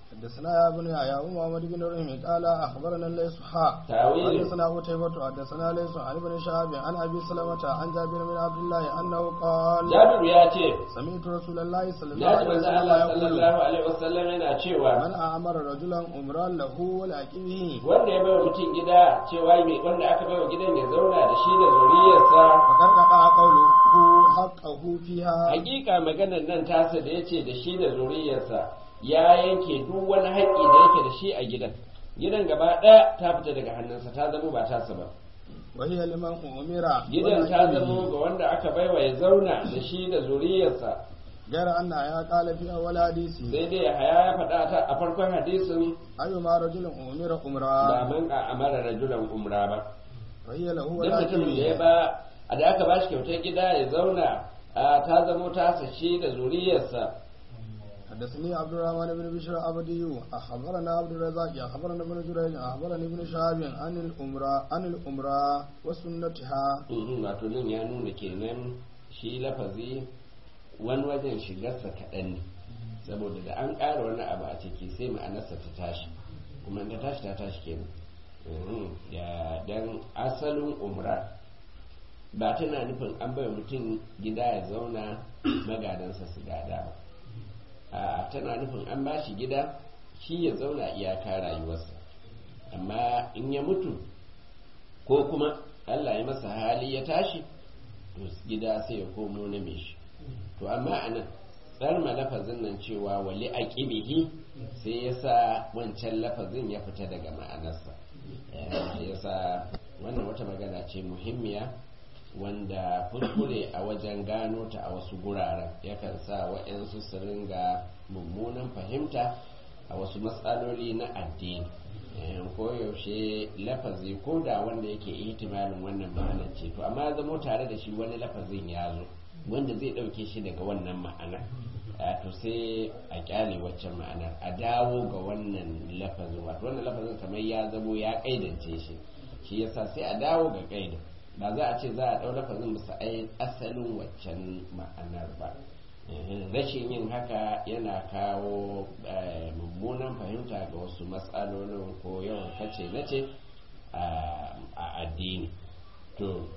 حدثنا يا ابن يا محمد بن رحيم قال اخبرنا الليث حا تاويل حدثنا قتيبة حدثنا ليث عن ابن شهاب عن ابي سلمة عن جابر بن عبد الله انه قال jabiru ya ce سمعت رسول الله صلى الله ya ji عليه manzo وسلم Allah يقول sallallahu alaihi wasallam yana cewa من امر رجلا عمرا له ولعقبه wanda ya baiwa mutum gida cewa mai wanda aka baiwa gidan ya zauna da shi da zuriyarsa فقد قطع قوله حقه فيها hakika maganar nan tasa da yace da shi da zuriyarsa ya yanke duk wani haƙƙi da yake da shi a gidan gidan gaba ɗaya ta fita daga hannunsa ta zama ba tasa ba وهي لمن امر gidan ta ولعقبه. zama ga wanda aka baiwa ya zauna da shi da zuriyarsa غير ان يا قال في اول حديث sai dai haya ya faɗa ta a farkon hadisin ايما رجل امر ba عمرا man a amara rajulan umra ba وهي له duk mutumin da ya ولعقبه ba a da aka ba shi kyautar gida ya zauna a ta zamo tasa shi da zuriyarsa حدثني عبد الرحمن بن بشر عبدي أخبرنا عبد الرزاق أخبرنا ابن جريج أخبرنا ابن شهاب عن الأمراء عن الأمراء وسنتها Mhm, wato nan ya nuna kenan shi lafazi wani wajen shigarsa kaɗan ne saboda da an ƙara wani abu a ciki sai ma'anarsa ta tashi kuma in ta tashi ta tashi kenan Mhm, ya dan asalin umra ba tana nufin an bai mutum gida ya zauna magadansa su gada ba a tana nufin an ba shi gida shi ya zauna iyaka rayuwarsa amma in ya mutu ko kuma Allah ya masa hali ya tashi to gida sai ya komo na mai shi to amma a nan tsarma lafazin nan cewa wali a ƙibihi sai ya sa wancan lafazin ya fita daga ma'anarsa ya sa wannan wata magana ce muhimmiya wanda kuskure a wajen gano ta a wasu guraren yakan sa waɗansu su ringa mummunan fahimta a wasu matsaloli na addini koyaushe lafazi ko da wanda yake ihtimalin wannan ma'anar ce to amma zamo tare da shi wani lafazin ya zo wanda zai ɗauke shi daga wannan ma'ana to sai a kyale waccan ma'anar a dawo ga wannan lafazin wato wannan lafazin kamar ya zamo ya kaidance shi shi yasa sai a dawo ga kaidin ba za a ce za a ɗau lafazin bisa asalin waccan ma'anar ba rashin yin haka yana kawo mummunan fahimta ga wasu matsalolin ko yawan kace na ce a addini to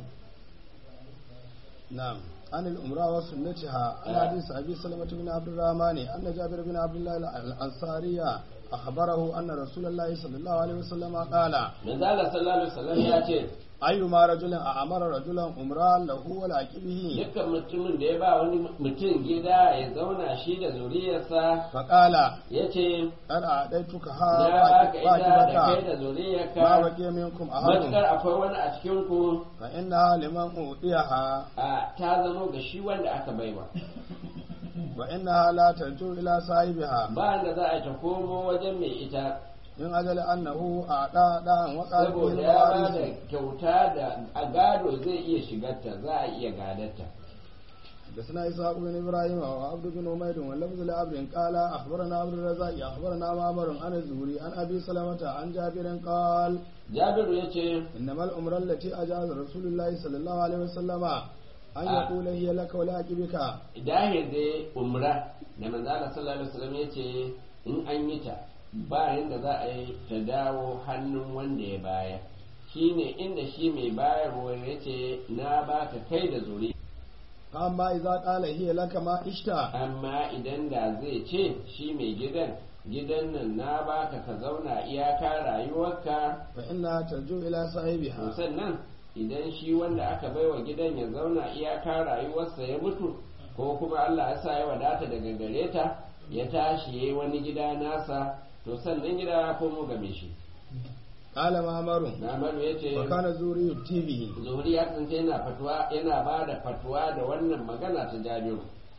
na'am عن الأمراء وسنتها عن حديث أبي سلمة بن عبد الرحمن أن جابر بن عبد الله الأنصاري أخبره أن رسول الله صلى الله عليه وسلم قال من ذلك صلى الله عليه وسلم يأتي ayyuma rajulin a amara rajulan umra lahu wal aqibihi dukkan mutumin da ya ba wani mutum gida ya zauna shi da zuriyarsa faqala yace qad a'daytuka ha ya baka ita da kai da zuriyarka ma baqiya minkum ahadun matukar akwai wani a cikin ku fa inna liman udiyaha a ta zama ga shi wanda aka baiwa wa inna la tarju ila sahibiha ba da za a ta komo wajen mai ita in ajali annahu a da da wa saboda ya ba da kyauta da a gado zai iya shigarta za a iya gadarta حدثنا إسحاق بن إبراهيم وعبد بن عمير واللفظ لعبد قال أخبرنا عبد الرزاق أخبرنا معمر عن الزهري عن أبي سلمة عن جابر قال جابر يتي إنما الأمر التي أجاز رسول الله صلى الله عليه وسلم أن يقول هي لك ولا أجبك dahir dai umra da manzala sallallahu alaihi wasallam yace in an yi ta ba yadda za a yi ta dawo hannun wanda ya baya shine inda shi mai bayarwa ya ce na baka kai da zuri amma idza qala hiya laka ma ishta amma idan da zai ce shi mai gidan gidan nan na baka ka zauna iyaka rayuwarka fa inna tarju ila sahibiha sannan idan shi wanda aka baiwa gidan ya zauna iyaka rayuwarsa ya mutu ko kuma Allah ya sa ya wadata daga gare ta ya tashi yayi wani gida nasa to sannan gida ya komo game shi qala ma'maru Namaru ya ce wa kana zuri tv zuhuri ya kasance yana fatuwa yana ba da fatuwa da wannan magana ta jabiru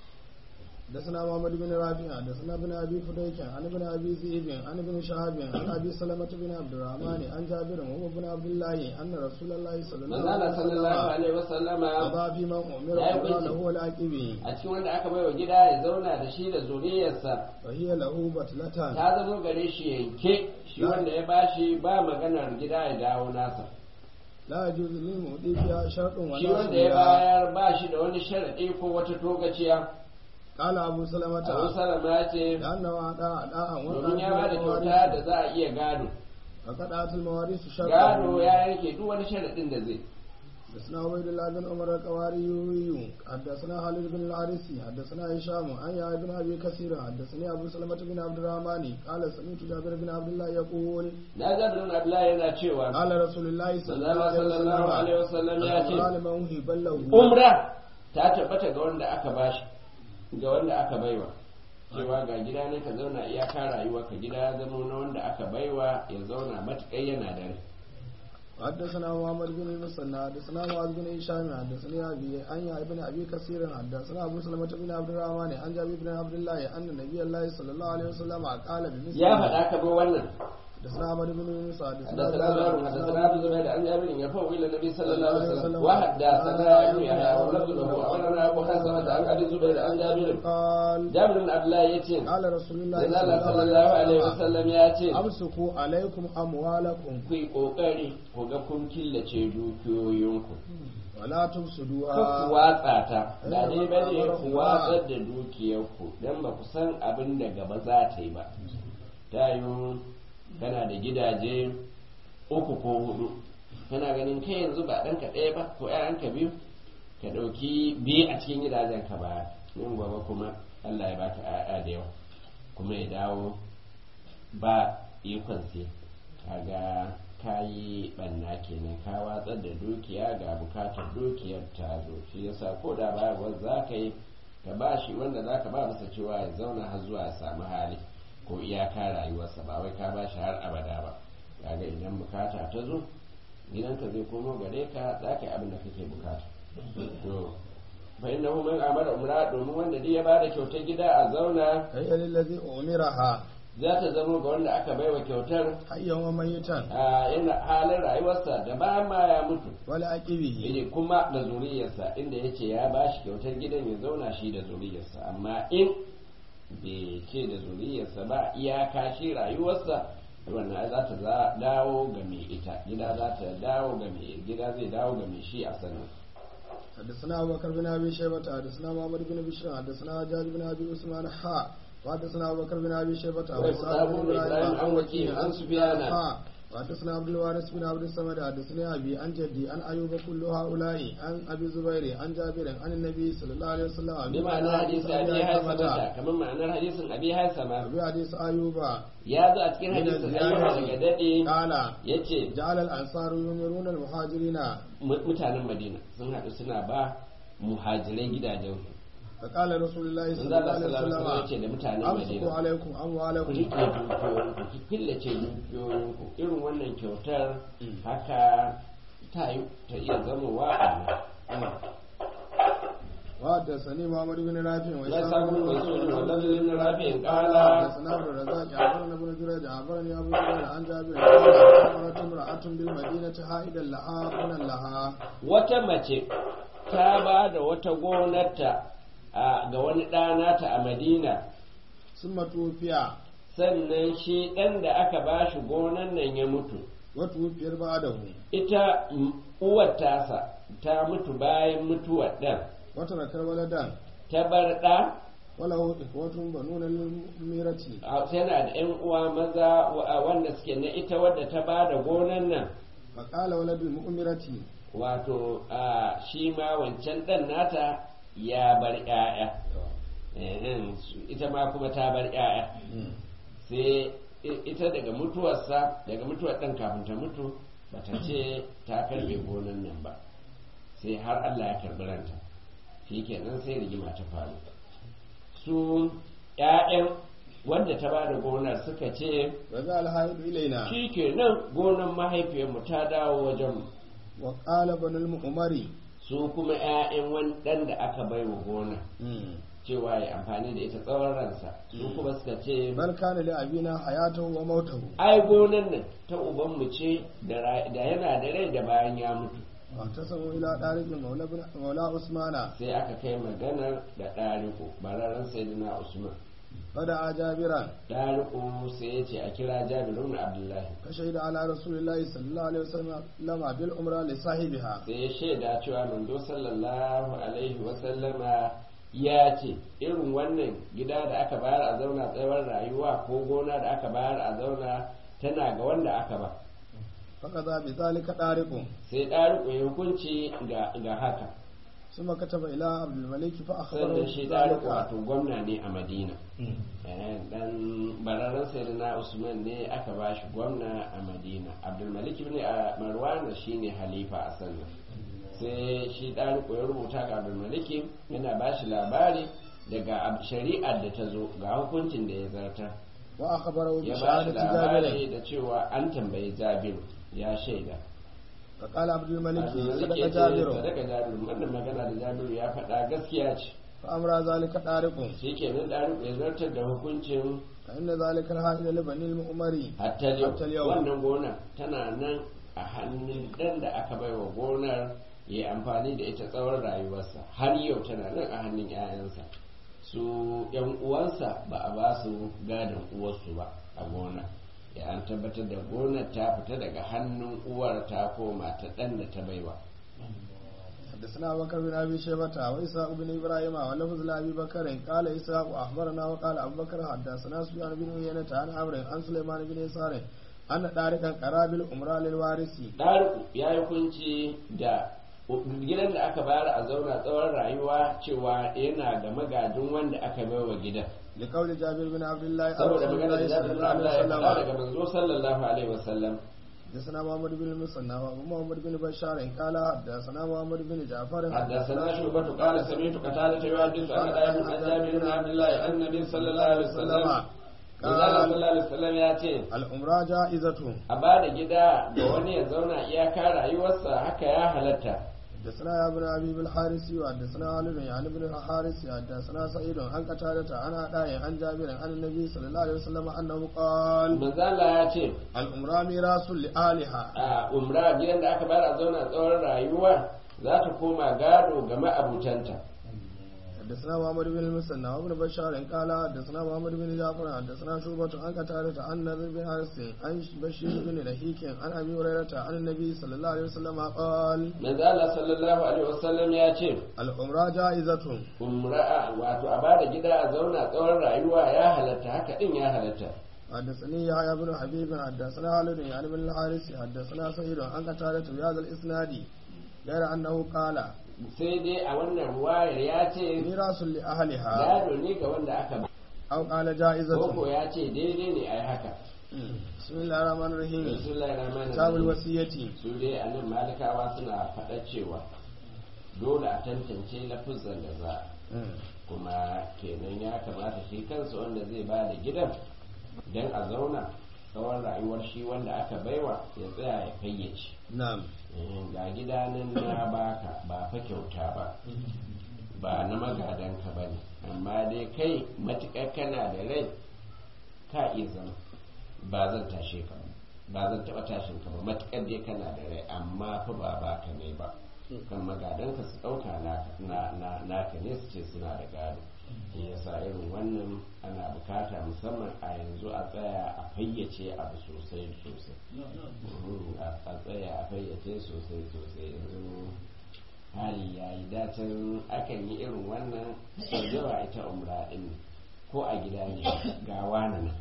حدثنا محمد بن رافع حدثنا ابن ابي فديك عن ابن ابي ذئب عن ابن شهاب عن ابي سلمة بن عبد الرحمن عن جابر وهو ابن عبد الله ان رسول الله صلى الله عليه manzala sallallahu وسلم alaihi wasallama قضى في من امر Ya yi قضى hukunci. له العاقبي a cikin wanda aka baiwa gida ya zauna da shi da zuriyarsa وهي له بطلة ta zama gare shi yanke shi wanda ya bashi ba maganar gida ya dawo nasa لا يجوز للمؤدي فيها شرط shi ولا wanda ya سبيل bayar ba shi da wani sharaɗi ko wata togaciya قال أبو سلمة abu salama ce لأنه أداء أداء domin ya ba da kyauta da za a iya gado فقطعت المواريث شرطا gado ya yanke duk wani sharaɗin da zai حدثنا عبيد الله بن عمر القواري حدثنا خالد بن الحارثي حدثنا هشام عن يحيى بن ابي كثير حدثني ابو سلمة بن عبد الرحمن قال سمعت جابر بن عبد الله يقول na jabir bin abdullahi yana cewa قال رسول الله صلى الله sallallahu عليه alaihi وسلم wasallam ya ce قال من وهب له umra ta tabbata ga wanda aka bashi ga wanda aka baiwa cewa ga gida ne ka zauna iyaka rayuwa ka gida ya zama na wanda aka baiwa ya zauna matuƙai yana da rai حدثنا محمد بن المثنى حدثنا معاذ بن هشام حدثني ابي عن يحيى بن ابي كثير حدثنا ابو سلمة بن عبد الرحمن عن جابر بن عبد الله ان النبي الله صلى الله عليه وسلم قال بمثل ya faɗa ka bi wannan حدثنا عمر بن يونس حدثنا حدثنا زهير، زهير حدثنا ابو زبير عن جابر يرفع الى النبي صلى الله عليه وسلم وحدثنا ابن يحيى ولفظ له اخبرنا ابو حسنة عن ابي زبير عن جابر قال جابر بن عبد الله yace قال رسول الله manzo Allah sallallahu alaihi wasallam ya ce amsuku alaikum amwalakum ku yi kokari ku ga kun killace dukiyoyinku wala tufsiduha Kar ku watsa ta ba dai ba ne ku watsar da dukiyarku don ba ku san abin da gaba za ta yi ba ta yi kana da gidaje uku ko hudu kana ganin kai yanzu ba ɗanka ɗaya ba ko ‘ya'yanka biyu ka ɗauki biyu a cikin gidajen ka ba yin gaba kuma Allah ya baka ‘ya'ya da yawa kuma ya dawo ba ikon sai kaga ka yi ɓanna kenan ka watsar da dukiya ga bukatar dukiyar ta zo shi yasa ko da bayarwar za ka yi ka ba shi wanda za ka ba masa cewa ya zauna har zuwa ya samu hali ko iyaka rayuwarsa ba wai ka ba shi har abada ba kaga idan bukata ta zo gidanka zai komo gare ka za ka yi abin da kake bukata to fa innahu man amara umra domin wanda dai ya bada kyautar gida a zauna hayya lillazi umiraha za ta zama ga wanda aka baiwa kyautar hayyan wa mayitan a yana halin rayuwarsa da bayan ma ya mutu wala aqibihi ne kuma da zuriyarsa inda ya ce ya bashi kyautar gidan ya zauna shi da zuriyarsa amma in bai ce da zuriyarsa ba iyaka shi rayuwarsa wannan za ta za- dawo ga mai ita gida za ta dawo ga mai gida zai dawo ga mai shi a sanin حدثنا أبو بكر بن أبي شيبة حدثنا محمد بن بشر حدثنا حجاج بن أبي عثمان حا وحدثنا أبو بكر بن أبي شيبة وإسحاق بن إبراهيم عن وكيع عن سفيان. حا وحدثنا عبد الوارث بن عبد الصمد حدثني أبي عن جدي عن أيوب كل هؤلاء عن أبي زبير عن جابر عن النبي صلى الله عليه وسلم بمعنى حديث أبي هيثمة كمان معنى حديث أبي هيثمة أبي حديث أيوب ya zo a cikin hadisin ayyuka daga daɗe قال ya ce جعل الأنصار يمرون المهاجرين mutanen madina sun haɗu suna ba muhajirai gidajensu فقال رسول الله manzo صلى الله Allah عليه sallallahu alaihi wasallam ya وسلم ce da mutanen أمسكوا madina عليكم ku أموالكم riƙe dukiyoyinku ku killace dukiyoyinku irin wannan kyautar haka ta yi ta iya zamowa a nan وحدثني محمد بن رافع لا سابق رسول والذي بن رافع قال حدثنا عبد الرزاق أخبرنا ابن جريج أخبرني أبو جريج عن جابر قال أمرت امرأة بالمدينة حائدا لها بنا لها wata mace ta ba da wata gonarta a- ga wani ɗanata a madina ثم توفي sannan shi ɗan da aka ba shi gonan nan ya mutu وتوفي بعده ita mm, uwar tasa ta mutu bayan mutuwar ɗan وترك ولدا ta bar ɗa وله إخوة بنون للميرة a- yana da ‘yan uwa maza wa- wanda suke na ita wadda ta ba da gonan nan فقال ولد المؤمرة wato a, shi ma wancan ɗan nata ya bar ‘ya'ya Ehem, su- ita ma kuma ta bar ‘ya'ya sai i- ita daga mutuwarsa daga mutuwar ɗan kafin ta mutu bata ce ta karbe gonan nan ba sai har Allah ya karbi ranta shi kenan sai rigima ta faru su ‘ya'yan wanda ta bada gonar suka ce رجع الحائض إلينا shi kenan gonar mahaifiyarmu ta dawo wajenmu وقال بن المؤمر su kuma ‘ya'yan wani ɗan da aka bai wa gona cewa ya amfani da ita tsawon ransa su kuma suka ce بل كان لأبينا حياته وموته ai gonan nan ta ubanmu ce da ra- da yana da rai da bayan ya mutu واعتصموا إلى طارق مولى, بن مولى عثمان sai aka kai maganar da ɗariku bararren sayyidina usman فدعا جابرا ɗariku sai ya ce a kira jabirun abdullahi فشهد على رسول الله صلى الله عليه وسلم بالعمرة لصاحبها sai ya shaida cewa manzo sallallahu alaihi wasallama ya ce irin wannan gida da aka bayar a zauna tsawon rayuwa ko gona da aka bayar a zauna tana ga wanda aka ba فقضى بذلك طارق sai ɗariƙo ya hukunci ga haka ثم كتب إلى عبد الملك فأخبره sannan shi ɗariƙo بذلك wato gwamna ne a madina Eh, dan bararren sayyidina usman ne aka ba shi gwamna a madina abdulmalik ibn a marwana shine halifa a sannan sai shi ɗariƙo ya rubuta ga abdulmalik yana ba shi labari daga ab- shari'ar da ta zo ga hukuncin da ya zartar وأخبره ya ba shi بشهادة جابر labari da cewa an tambayi jabiru ya shaida فقال عبد الملك abdulmalik صدق ya ce جابر sadaka jabiru wannan magana da jabiru ya faɗa gaskiya ce فأمر ذلك طارق shi kenan ɗariƙo ya zartar da hukuncin فإن ذلك الحائل لبني المؤمر hatta Hatta yau yau. wannan gona tana nan a hannun ɗan da aka bai wa gonar ya yi amfani da ita tsawon rayuwarsa har yau tana nan a hannun 'ya'yansa su yan uwansa ba a ba su gadon uwarsu ba a gona ya an tabbatar da gonar ta fita daga hannun uwar ta koma ta ɗan da ta baiwa حدثنا أبو بكر بن أبي شيبة وإسحاق بن إبراهيم ولفظ لأبي بكر قال إسحاق أخبرنا وقال أبو بكر حدثنا سفيان بن عيينة عن عمرو عن سليمان بن يسار أن طارقا قرابل أمراء للوارث ɗariku ya yi kunci da gidan da aka bayar a zauna tsawon rayuwa cewa yana da magajin wanda aka bai wa gidan لقول جابر بن عبد الله عن saboda رسول magana da الله صلى jabir الله bin عليه Abdullah ya faɗa وسلم daga manzo sallallahu alaihi wasallam حدثنا محمد بن المثنى وابو محمد بن بشار قال حدثنا محمد بن جعفر حدثنا شعبة قال سمعت قتادة يحدث عن أبي عن جابر بن عبد الله عن النبي صلى الله عليه وسلم قال صلى الله عليه وسلم ya ce الأمراء جائزة a ba da gida ga wani ya zauna iyaka rayuwarsa haka ya halatta حدثنا يا ابن ابي بالحارث وحدثنا خالد يعني ابن الحارث حدثنا سعيد عن قتادة عن عطاء عن جابر عن النبي صلى الله عليه وسلم انه قال manzo Allah ya ce الامراء ميراث لاهلها a umra gidan da aka bayar a zauna tsawon rayuwa za ta koma gado ga ma'abutanta حدثنا محمد بن المثنى وابن بشار قال حدثنا محمد بن جعفر حدثنا شعبة عن قتادة عن نذر بن حارث عن بشير بن رهيك عن ابي هريرة عن النبي صلى الله عليه وسلم قال manzo Allah sallallahu alaihi wasallam ya ce الامراء جائزة umra wato a bada gida a zauna tsawon rayuwa ya halatta haka din ya halatta حدثني يحيى بن حبيب حدثنا خالد يعني بن الحارث حدثنا سعيد عن قتادة بهذا الاسناد غير انه قال sai dai a wannan ruwayar ya ce ميراث لأهلها gado ne ga wanda aka ba أو قال جائزة koko ya ce daidai ne a yi haka بسم الله الرحمن الرحيم bismillahir rahmanir كتاب rahim الوصية su dai a nan malikawa suna faɗa cewa dole a tantance lafuzan da za a kuma kenan ya kamata shi kansa wanda zai ba da gidan don a zauna tsawon rayuwar shi wanda aka baiwa ya tsaya ya fayyace نعم Eh, ga gida nan na baka ba fa kyauta ba ba na magadanka ba ne amma dai kai matuƙar kana da rai ka iya zama ba zan tashe ka ba ba zan taɓa tashin ka ba matuƙar dai kana da rai amma fa ba baka ne ba kan magadanka su ɗauka naka na- na- naka ne su ce suna da gado shi yasa irin wannan ana bukata musamman a yanzu a tsaya a fayyace abu sosai da sosai Mhm, a a tsaya a fayyace sosai sosai yanzu hali ya yi dacin akan yi irin wannan sau da yawa ita umra din nan. ko a gida ne ga wani nan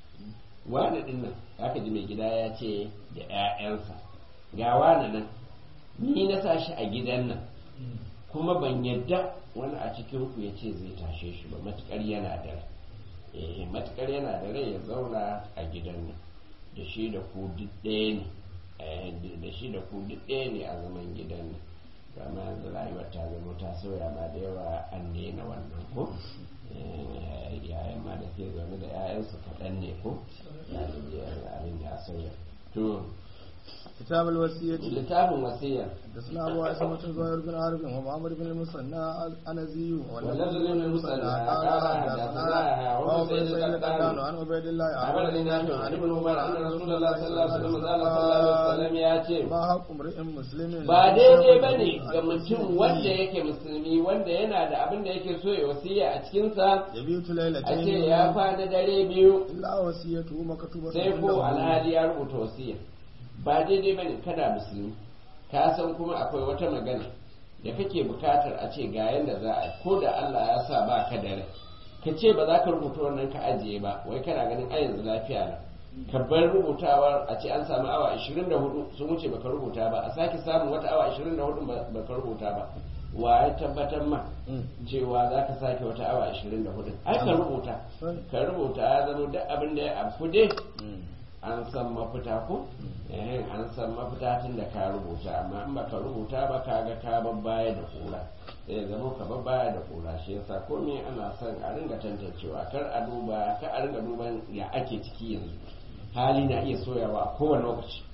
wani din nan aka ji mai gida ya ce da 'ya'yansa ga wani nan ni na sa shi a gidan nan kuma ban yadda wani a cikin ku ya ce zai tashe shi ba matukar yana da rai eh matukar yana da rai ya zauna a gidan nan da shi da ku duk ɗaya ne eh, da shi da ku duk ɗaya ne a zaman gidan nan kama yanzu rayuwar ta zama ta sauya ma da yawa an daina wannan ko Eh, yayan ma da ke zaune da 'ya'yansu kaɗan ne ko ya abin ya sauya to كتاب الوصية littafin wasiyar حدثنا أبو عاصمة زهير بن عارف ومعمر بن المثنى الأنزي واللفظ بن المثنى قال حدثنا وهو عمر بن سيد سعيد القطان القطان عن عبيد الله عمل نافع عن ابن عمر ان رسول الله صلى الله عليه وسلم قال صلى الله عليه وسلم ya ce ما حق امرئ مسلم ba daidai ba ne ga mutum wanda yake musulmi wanda yana da abin da yake so ya wasiya a cikinsa يبيت a ليلتين ce ya kwana dare biyu إلا وصيته مكتوبة sai ko alhali ya rubuta wasiya ba daidai ba ne kana musulmi ka san kuma akwai wata magana da kake bukatar a ce ga yanda za a ko da Allah ya sa ba ka da rai ka ce ba za ka rubuta wannan ka ajiye ba wai kana ganin a yanzu lafiya na ka bar rubutawar a ce an samu awa 24 sun wuce baka rubuta ba a sake samun wata awa 24 baka rubuta ba wa ya tabbatar ma cewa za ka sake wata awa 24 ai ka rubuta ka rubuta ya zama duk abin da ya afu dai an san mafita ko eh an san mafita tun da ka rubuta amma in baka rubuta ba ka ga ka babbaya da kura sai ya zama ka babbaya da kura shi yasa komai ana son a ringa tantancewa kar a duba kar a ringa duban ya ake ciki yanzu hali na iya soyawa a kowane lokaci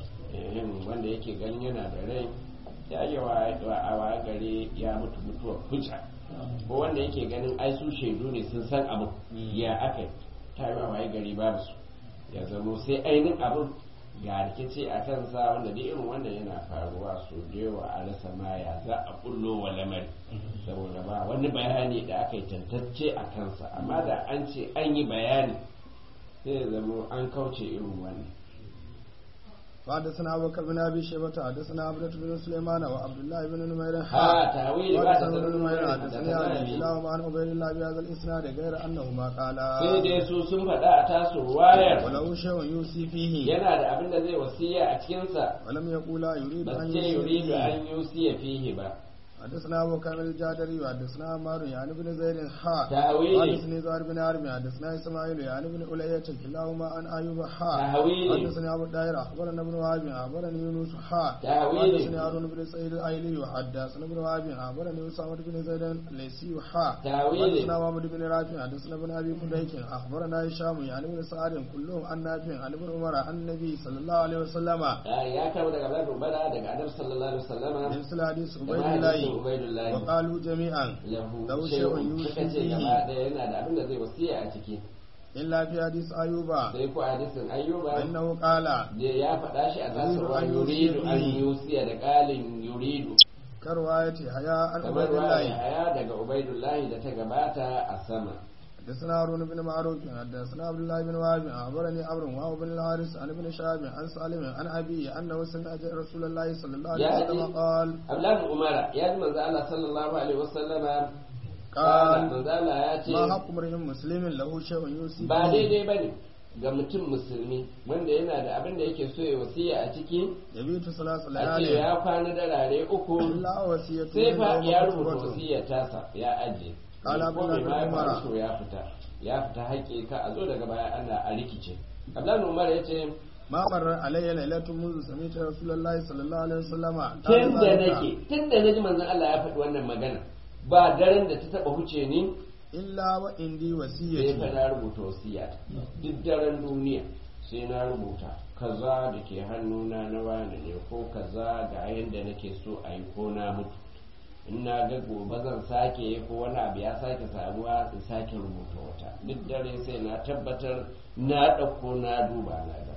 wanda yake ganin yana da rai ya yi a waya gare ya mutu mutuwar hujja ko wanda yake ganin ai su shaidu ne sun san abu ya aka ta yi waye gari babu su ya zamo sai ainihin abin ga rikici a kansa wanda da irin wannan yana faruwa su da yawa a rasa maya za a bullo wa lamari saboda ba wani bayani da aka yi tantacce a kansa amma da an ce an yi bayani sai ya zamo an kauce irin wannan وحدثنا أبو بكر بن أبي شيبة حدثنا عبدة بن سليمان وعبد الله بن نمير ها تأويل بعد وحدثنا بن نمير تأويل حدثني أبي كلاهما عن عبيد الله بهذا الإسناد غير أنهما sai قالا dai su sun faɗa a tasu ruwayar ولو شيء يوصي فيه yana da abin da zai wasiya a cikinsa ولم يقولا يريد ba أن ce يوصي yuridu فيه an yusiya fihi ba حدثنا أبو كامل الجادري وحدثنا عمار يعني بن زيد حا تأويل. حدثني زهر بن عرمي حدثنا إسماعيل يعني بن أولية كلاهما عن أيوب حا تأويل. حدثني أبو الدائرة أخبرنا ابن وهب أخبرني يونس حا تأويل. حدثني هارون بن سعيد الأيلي حدثنا ابن وهب أخبرني أسامة بن زيد الليثي حا تأويل. حدثنا محمد بن رافع حدثنا ابن أبي فديك أخبرنا هشام يعني بن سعد كلهم عن نافع عن ابن عمر عن النبي صلى الله عليه وسلم ya kawo daga Abdullah bin Ubada daga Annabi sallallahu alaihi wasallama مثل حديث da عبيد ma hadisin الله Ubaidullahi وقالوا جميعا lahu lahu shay'un shay'un suka ce yusi gaba ɗaya yana da abin da zai wasiya a ciki إلا في حديث أيوب sai ko hadisin Ayyuba فإنه قال da ya faɗa shi a tasarwa Yuridu an yuridu yusiya an yusiya da ƙalin yuridu كرواية حياء عن kamar عبيد ruwa الله haya daga Ubaidullahi da ta gabata a sama حدثنا هارون بن معروف حدثنا عبد الله بن وهب أخبرني عمرو وهو بن الحارث عن ابن شهاب عن سالم عن أبيه أنه سمع رسول الله صلى الله عليه يا وسلم أبي. قال Abdullahi bin Umara ya ji manzo Allah sallallahu alaihi wasallama قال manzo Allah ya ce ما حق امرئ مسلم له شيء يوصي ba به daidai ba ne ga mutum musulmi wanda yana da abin da yake so ya wasiya a ciki يبيت ثلاث a ce ليال ya kwana da rare uku إلا وصية sai fa يوم ya rubuta مكتوبة. wasiyar tasa ya aje Kala ko mai Abdullahi bin ma ya Umar. so ya fita ya fita haƙƙi ka a zo daga baya ana a rikice Abdullahi Umar ya ce ما مر علي ليلة منذ سمعت رسول الله صلى الله عليه وسلم قال tun da ذلك nake tun da naji manzon Allah ya faɗi wannan magana ba daren da ta taba huce ni إلا وإندي sai fa وصيتي na rubuta wasiya duk daren duniya sai na rubuta kaza da ke hannuna na wani ne ko kaza ga yadda nake so a yi ko na mutu in na ga gobe zan sake ko wani abu ya sake samuwa in sake rubuta wata duk dare sai na tabbatar na ɗauko na duba na ga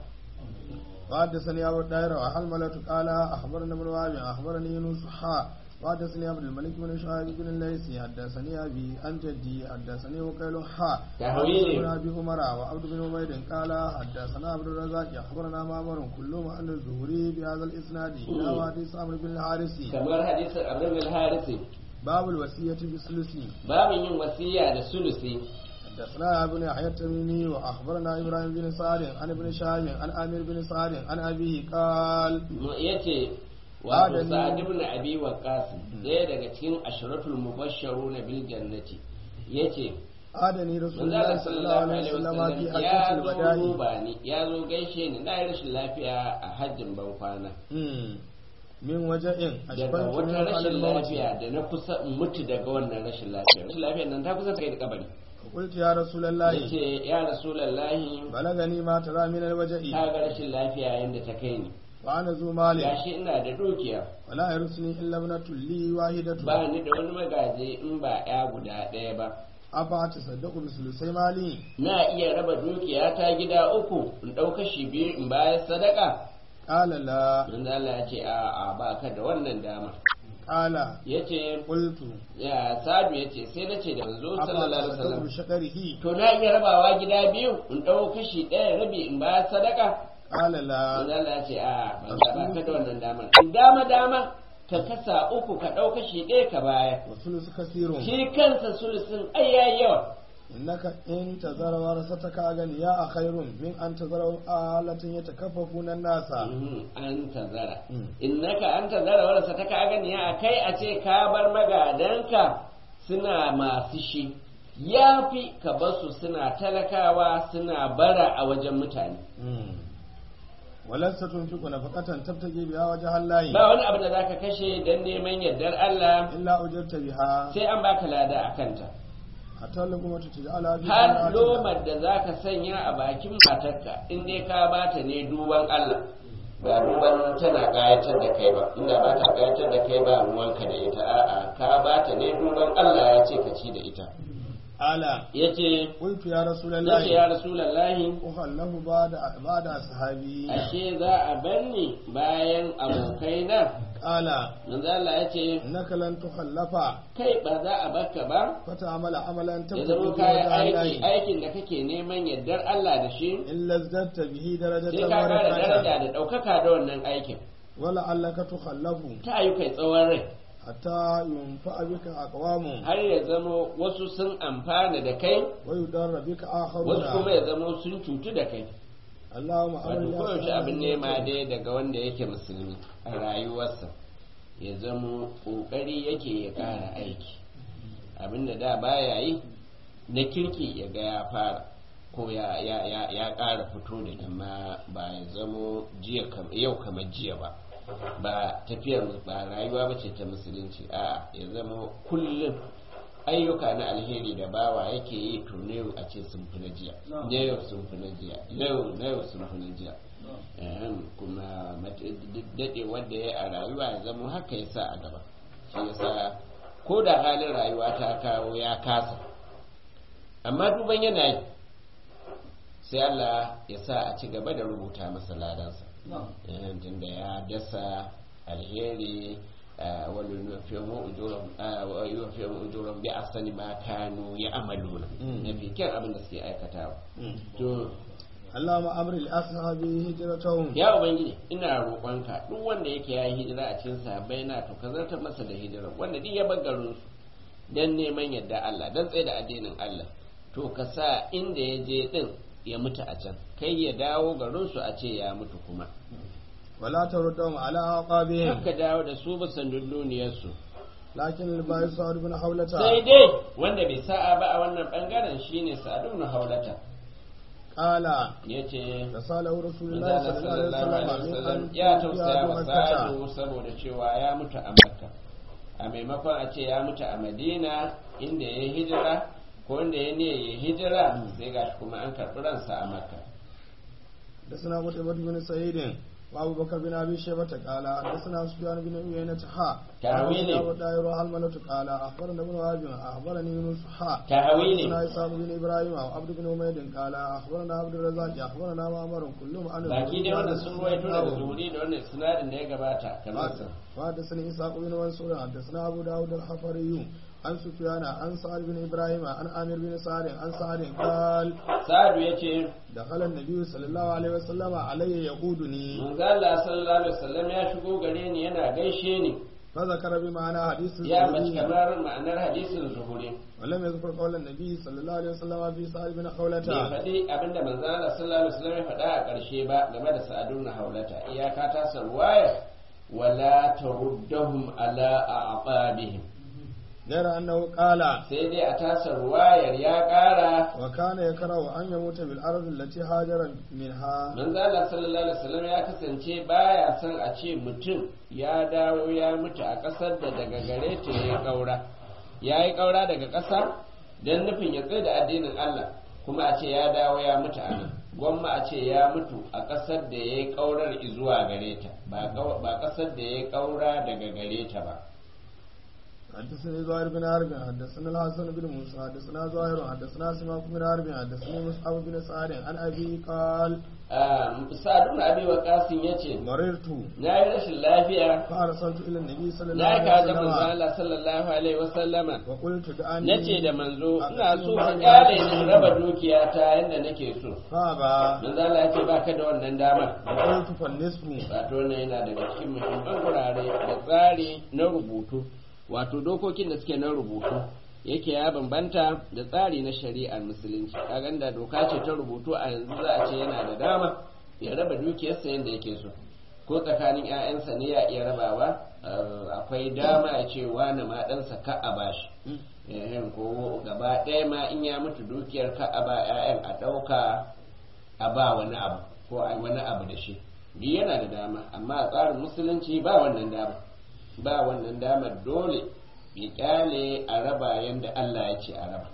وحدثني أبو الدائرة وحلملة قال أخبرنا ابن وهب أخبرني يونس حا وحدثني عبد الملك بن شعيب بن الليثي حدثني أبي عن جدي حدثني وكيل حا تهويل. حدثنا أبي عمر وعبد بن عبيد قال حدثنا عبد الرزاق أخبرنا معمر كلهم عن الزهري بهذا الإسناد إلى حديث عمرو بن الحارث kamar hadisin abdul harisi باب الوصية بالثلث babin yin wasiya da sulusi حدثنا ابن يحيى التميمي واخبرنا ابراهيم بن سعد عن ابن شهاب عن امير بن سعد عن ابيه قال yace wato Adami. sa'ad ibn abi waqqas ɗaya daga cikin ashratul mubashsharuna bil jannati yace آدني رسول manzo الله Allah صلى الله sallallahu عليه alaihi وسلم wasallam في ya حجة zo الوداع duba ni ya zo gaishe ni na yi rashin lafiya a hajjin ban kwana مم. من وجع daga أشبهت wata منه على rashin الموت lafiya da na kusa in mutu daga wannan rashin lafiya rashin lafiyar nan ta kusa ta kai da kabari قلت يا رسول الله yace ya rasulullahi بلغني ما ترى من الوجع ka ga rashin lafiya yanda ta kai ni وأنا ذو مال gashi ina da dukiya ولا يرثني إلا ابنة لي واحدة ba ni da wani magaji in ba ya guda ɗaya ba أفأتصدق بثلثي مالي na iya raba dukiya ta gida uku in ɗauka shi biyu in bayar sadaka قال لا manzo Allah ya ce a a ba ka da wannan dama قال yace قلت ya sadu yace sai na ce da manzo sallallahu alaihi أفأتصدق wasallam بشقره to na iya rabawa gida biyu in ɗau kashi ɗaya rabi in bayar sadaka قال لا manzo Allah ya ce a ba ka ba ka da wannan dama in dama dama ka kasa uku ka ɗau kashi ɗaya ka baya والثلث كثير shi kansa sulusun ai yayi yawa إنك إن تذر ورثتك أغنياء خير من أن تذر آلة يتكففون الناس Mhm, an tazara Mm. innaka an tazara wala sa ta ka gani a kai a ce ka bar magadanka suna masu shi ya fi ka basu suna talakawa suna bara a wajen mutane ولست تنفق نفقة تبتغي بها وجه الله ba wani abu da zaka kashe don neman yardar Allah إلا أجرت بها sai an baka lada a kanta حتى لقمة تجعلها في har صلاتك. lomar da zaka sanya a bakin matarka in dai ka bata ne duban Allah ba duban tana kayatar da kai ba inda ba ta kayatar da kai ba ruwanka da ita a'a ka bata ne duban Allah ya ce ka ci da ita ألا yace قلت يا رسول nace الله ya rasulullahi أخله بعد بعد أصحابي ashe za a banni bayan abokaina قال manzo Allah yace إنك لن تخلف kai ba za a baka ba فتعمل عملا ya تبتغي zama به kayan وجه aiki الله aikin da kake neman yardar Allah da shi إلا ازددت به درجة sai ka kara ورفعة daraja da ɗaukaka da wannan aikin ولعلك تخلف ta yi kai tsawon rai حتى ينفع بك أقوام har ya zama wasu sun amfana da kai ويضر بك wasu kuma آخرون ya zama sun cutu da kai اللهم wato أمر koyaushe abin nema dai daga wanda yake musulmi a rayuwarsa ya zama ƙoƙari yake ya ƙara aiki abin da da baya yi na kirki ya ga ya fara ko ya ya ya ya ƙara fito da amma ba ya zamo jiya kam- yau kamar jiya ba ba tafiyar ba rayuwa ba ce ta musulunci a ya zama kullum ayyuka na alheri da bawa yake yi to na yau a ce sun fi na jiya na yau sun fi na jiya yau na yau sun fi na jiya Ehem, kuma daɗe wanda ya a rayuwa ya zama haka ya sa a gaba shi ya sa ko da halin rayuwa ta kawo ya kasa amma duban yana yi sai Allah ya sa a ci gaba da rubuta masa ladansa Ehem, tunda ya dasa alheri آه، ولنوفيهم أجورهم آه، ويوفيهم أجورهم بأحسن ما كانوا يعملون مم. نبي كان أبن نسكي أي كتاب to اللهم أمر لأصحابه هجرتهم ya ubangiji ina roƙonka duk wanda yake ya yi hijira a cikin sahabbai na to ka zartar masa da hijira wanda duk ya bar garin su dan neman yadda Allah dan tsaye da addinin Allah to ka sa inda ya je din ya mutu a can kai ya dawo garin su a ce ya mutu kuma ولا تردهم على أعقابهم haka dawo da su bisa dunduniyar su لكن الباعث سعد بن حولة sai dai wanda bai sa'a ba a wannan bangaren shine Sa'ad ibn Haulata قال yace رساله رسول الله Manzala صلى الله عليه sallallahu alaihi وسلم wasallam من ya أن tausaya يأتوا wa مكة Sa'adu saboda cewa ya mutu a Makka a maimakon a ce ya mutu a Madina inda ya hijira ko inda ya ne ya hijira sai gashi kuma an karɓi ransa a Makka حدثنا قتيبة بن سعيد وأبو بكر بن أبي شيبة قال حدثنا سفيان بن عيينة حا تأويلي. أبو داير وحلملة قال أخبرنا ابن وهب أخبرني يونس حا تأويلي. حدثنا إسحاق بن إبراهيم وعبد بن حميد قال أخبرنا عبد الرزاق أخبرنا معمر كلهم عن baki dai wanda sun ruwaito daga zuri da wannan sinadin da ya gabata kamar sa وحدثني إسحاق بن منصور حدثنا أبو داود الحفري عن سفيان عن سعد بن إبراهيم عن عامر بن سعد عن سعد قال Sa'adu yace دخل النبي صلى الله عليه وسلم علي يقودني manzo Allah sallallahu alaihi wasallam ya shigo gare ni yana gaishe ni فذكر بمعنى حديث ya mace الزهري kamar ma'anar hadisin zuhuri ولم يذكر قول النبي صلى الله عليه وسلم في سعد بن bai خولة faɗi abinda manzo Allah sallallahu alaihi wasallam ya faɗa a ƙarshe ba game da sa'adun na haulata iyaka ta sarwaya wala taruddahum ala a'qabihim غير أنه قال sai dai a tasar ruwayar ya ƙara وكان يكره أن يموت بالأرض التي هاجر منها manzo Allah sallallahu alaihi wasallam ya kasance baya son a ce mutum ya dawo ya mutu a ƙasar da daga gare ta ya ƙaura ya yi ƙaura daga ƙasa don nufin ya tsaye da addinin Allah kuma a ce ya dawo ya mutu a nan gwamma a ce ya mutu a ƙasar da ya yi ƙaurar zuwa gare ta ba ƙau- ba ƙasar da ya yi ƙaura daga gare ta ba حدثني زهير بن حرب حدثنا الحسن بن موسى حدثنا زهير حدثنا سماك بن حرب حدثني مصعب بن سعد عن ابي قال sa'adun abi wa kasim ya ce مررت na yi rashin lafiya فارسلت الى النبي صلى الله na عليه ka da manzo وسلم Allah sallallahu alaihi wasallama وقلت دعني na ce da manzo ina so ka kyale ni in raba dukiya ta yadda nake so فابى manzo Allah ya ce baka da wannan damar وقلت فالنصف wato ne yana daga cikin muhimman gurare da tsari na rubutu wato dokokin da suke na rubutu yake ya bambanta da tsari na shari'ar musulunci kaga da doka ce ta rubutu a yanzu za a ce yana da dama ya raba dukiyarsa yadda yake so ko tsakanin 'ya'yansa ne ya iya rabawa eh, akwai dama ya ce wani ma ɗansa ka a bashi Ehem, ko gaba ɗaya ma in ya mutu dukiyar ka a ba 'ya'yan a ɗauka a ba wani abu ko a yi wani abu da shi duk yana da dama amma a tsarin musulunci ba wannan dama ba wannan damar dole ya kyale a raba yadda Allah ya ce a raba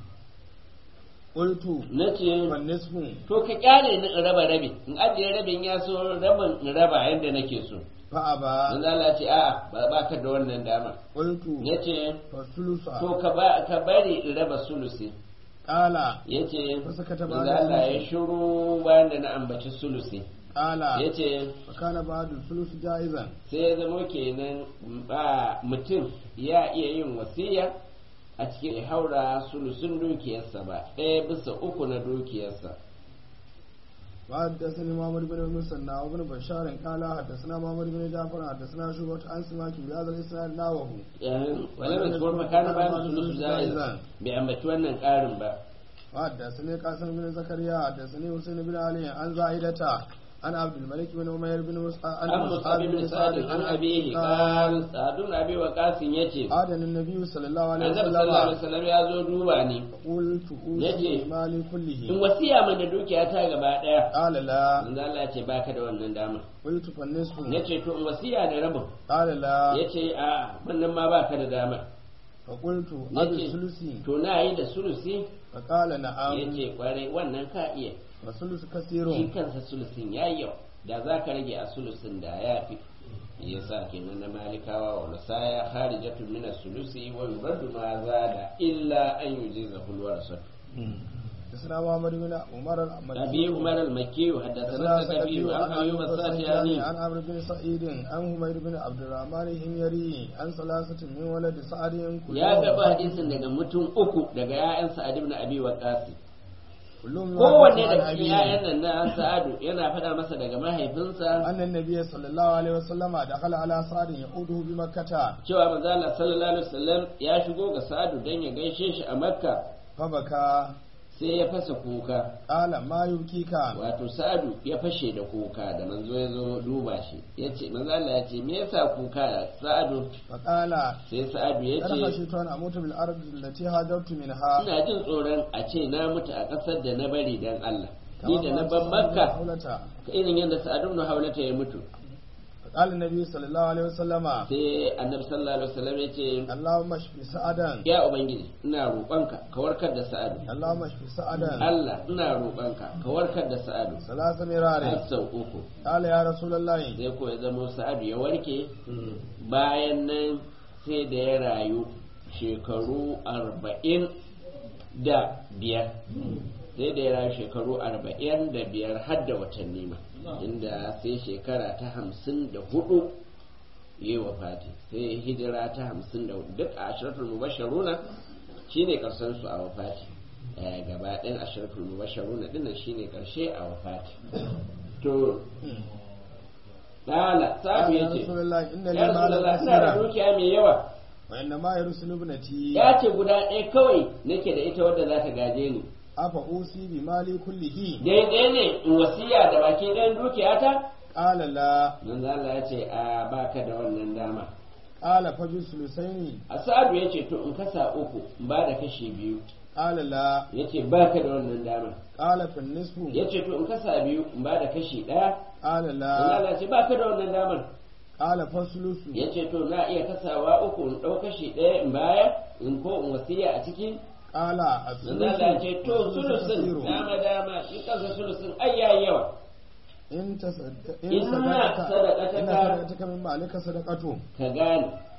قلت na ce فالنصف to ka kyale ni in raba rabi in ajiye rabin ya so rabin in raba yadda nake so فابى manzo Allah ce a'a ba ba ka da wannan damar قلت yace فالثلث to ka ba ka bari in raba sulusi قال yace Fasakata manzo ba'da Allah ya sulusi. shiru bayan da na ambaci sulusi قال yace فكان بعد الثلث جائزا sai ya zamo kenan ba mutum ya iya yin wasiya a cikin haura sulusun dukiyarsa ba ɗaya bisa uku na dukiyarsa وحدثني محمد بن المثنى وابن بشار قال حدثنا محمد بن جعفر حدثنا شعبة عن سماك بهذا الاسناد نحوه wala mai tsohon makana ba su sulusu ja'iza bai ambaci wannan ƙarin ba وحدثني قاسم بن زكريا حدثني حسين بن علي عن زائدة عن عبد الملك بن عمير بن مصعب an musabi bin sa'ad an abihi qal sa'adun abi wa qasim yace آدن النبي صلى الله عليه annabi sallallahu alaihi وسلم wasallam ya zo duba ni قلت Yace, أوصي مالي in كله wasiya mana dukiya ta gaba daya قال لا manzo Allah ya ce baka da wannan dama قلت فالنصف yace to in wasiya da rabin قال لا yace a wannan ma baka da dama فقلت yace أبي الثلث to na yi da sulusi فقال نعم yace kwarai wannan ka iya والثلث shi كثير kansa sulusin ya yi yau da za ka rage a sulusin da ya fi ya sa kenan na malikawa wa lusaya harijatun min sulusi wa yuraddu ma zada illa an yujiza hulwar sa حدثنا محمد بن عمر abi umar al-makki haddathana sakabi an ayyub as-satiyani عن عمرو بن سعيد عن همير بن عبد الرحمن الهميري عن ثلاثة من ولد سعد ya gaba hadisin daga mutum uku daga ya'yan sa'ad ibn abi waqas كلهم kowanne يحدث عن da cikin ya'yan أبيه nan na sa'adu yana faɗa masa daga mahaifinsa أن النبي صلى الله عليه وسلم دخل على سعد يعوده بمكة cewa manzo Allah sallallahu alaihi wasallam ya shigo ga sa'adu dan ya gaishe shi a makka فبكى sai ya fasa kuka قال ما يبكيك wato sa'adu ya fashe da kuka da manzo ya zo duba shi ya ce manzo Allah ya ce me yasa kuka sa'adu فقال sai sa'adu ya أنا ce خشيت أن أموت بالأرض التي هاجرت منها ina jin tsoron a ce na mutu a ƙasar da na bari dan Allah ni da na ban makka حولتها irin yadda sa'adu ibn haulata ya mutu قال النبي صلى الله عليه وسلم sai annabi sallallahu alaihi wasallam ya ce اللهم اشف سعدا ya ubangiji ina roƙonka ka warkar da sa'adu اللهم اشف سعدا Allah ina roƙonka ka warkar da sa'adu ثلاث har مرار sau uku قال يا رسول الله sai ko ya zama sa'adu ya warke bayan nan sai da ya rayu shekaru arba'in da biyar sai da ya rayu shekaru arba'in da biyar har da watanni ma inda sai shekara ta hamsin da hudu yi wa fati sai hijira ta hamsin da hudu duk a ashiratul mubasharuna shine karshen su a wafati Eh, gaba ɗayan ashiratul mubasharuna dinnan shine karshe a wafati to Lala, sabu قال ya يا ce, رسول الله إن لي Ya مالا Rasulallah, ina da كثيرا dukiya mai yawa, وإنما يرسل ابنتي ya ce guda ɗaya kawai nake da ita wadda za ta gaje ni. أفأوصي بمالي كله Daidai ne in wasiya da baki ɗayan dukiyata? قال لا Manzo Allah ya ce, a baka da wannan dama. قال فبثلثين A sa'adu ya ce, to in kasa uku, in ba da kashi biyu. قال لا Ya ce, baka da wannan dama. قال في النصف Ya ce, to in kasa biyu, in ba da kashi ɗaya. قال Manzo لا Allah ya ce, baka da wannan damar. قال فالثلث Ya ce, to na iya kasawa uku, in ɗau kashi ɗaya in baya, in ko in wasiya a ciki. قال Manzo Allah ya ce, to الثلث sulusun, كثير dama dama, shi kansa sulusun ai yayi yawa. إن تصدق إن إن صدقت صدقتك- إن صدقتك من مالك صدقته ka gane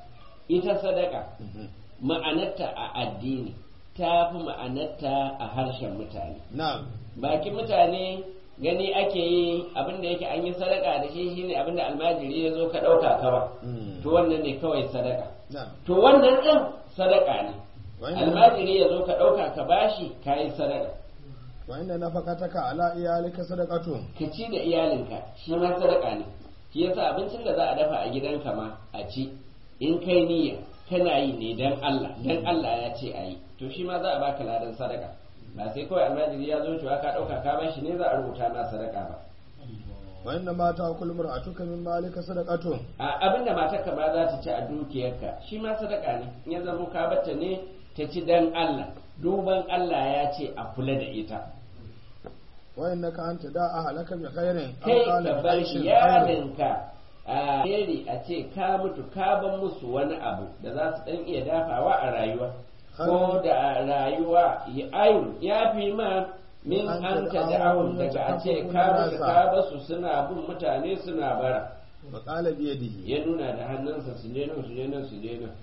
ita sadaka ma'anarta a addini ta fi ma'anarta a harshen mutane na'am bakin mutane gani ake yi abinda yake an yi sadaka da shi shine abinda almajiri ya zo ka ɗauka kawai to wannan ne kawai sadaka na'am to wannan ɗin sadaka ne Wannan- almajiri ya zo ka ɗauka ka bashi ka yi sadaka wa inna nafaqataka ala iyalika sadaqatun ka ci da iyalinka shi ma sadaka ne shi yasa abincin da za a dafa a gidanka ma a ci in kai niyya kana yi ne dan Allah dan Allah ya ce a yi to shi ma za a baka ladan sadaka ba sai kawai almajiri ya zo cewa ka ɗauka ka bashi ne za a rubuta ma sadaka ba wa inna ma ta'kulu mar'atuka min malika sadaqatun a abinda matarka ma za ta ci a dukiyarka shi ma sadaka ne in ya zama ka bata ne ta ci dan Allah duban Allah ya ce a kula da ita wa innaka anta da'a halaka bi khairin aw kai qala ka bi bar aishin khairin iyalinka a heri a ce ka mutu ka ban musu wani abu da za su dan iya dafawa a rayuwa ko da a rayuwa ya ayu ya fi ma min An an ta tad'ahum da'ahum daga a ce ka mutu yatakaffafuna ka basu suna bin mutane suna bara wa qala bi yadihi ya nuna da hannunsa su je nan su je nan su je nan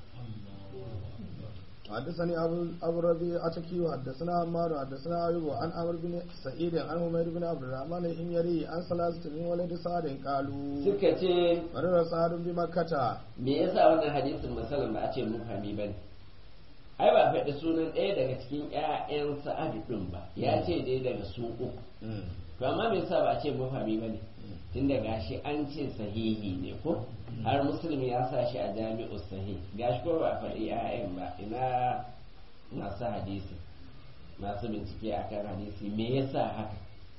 حدثني أبو أبو ربيع أتكي وحدثنا عمار حدثنا أيوب عن عمرو بن سعيد عن عمير بن عبد الرحمن الحميري عن ثلاثة من ولد سعد قالوا suka ce مرر سعد بمكة me yasa wannan hadisin masalan ba a ce mufami bane ai ba a faɗi sunan ɗaya daga cikin ƴaƴan sa'adu ɗin ba ya ce dai daga su uku to amma me yasa ba a ce mufami bane tunda gashi an ce sahihi ne ko har musulmi ya sa shi a jami'u sahih gashi ko ba a faɗi ƴaƴan ba ina masu hadisi masu bincike akan hadisi me yasa haka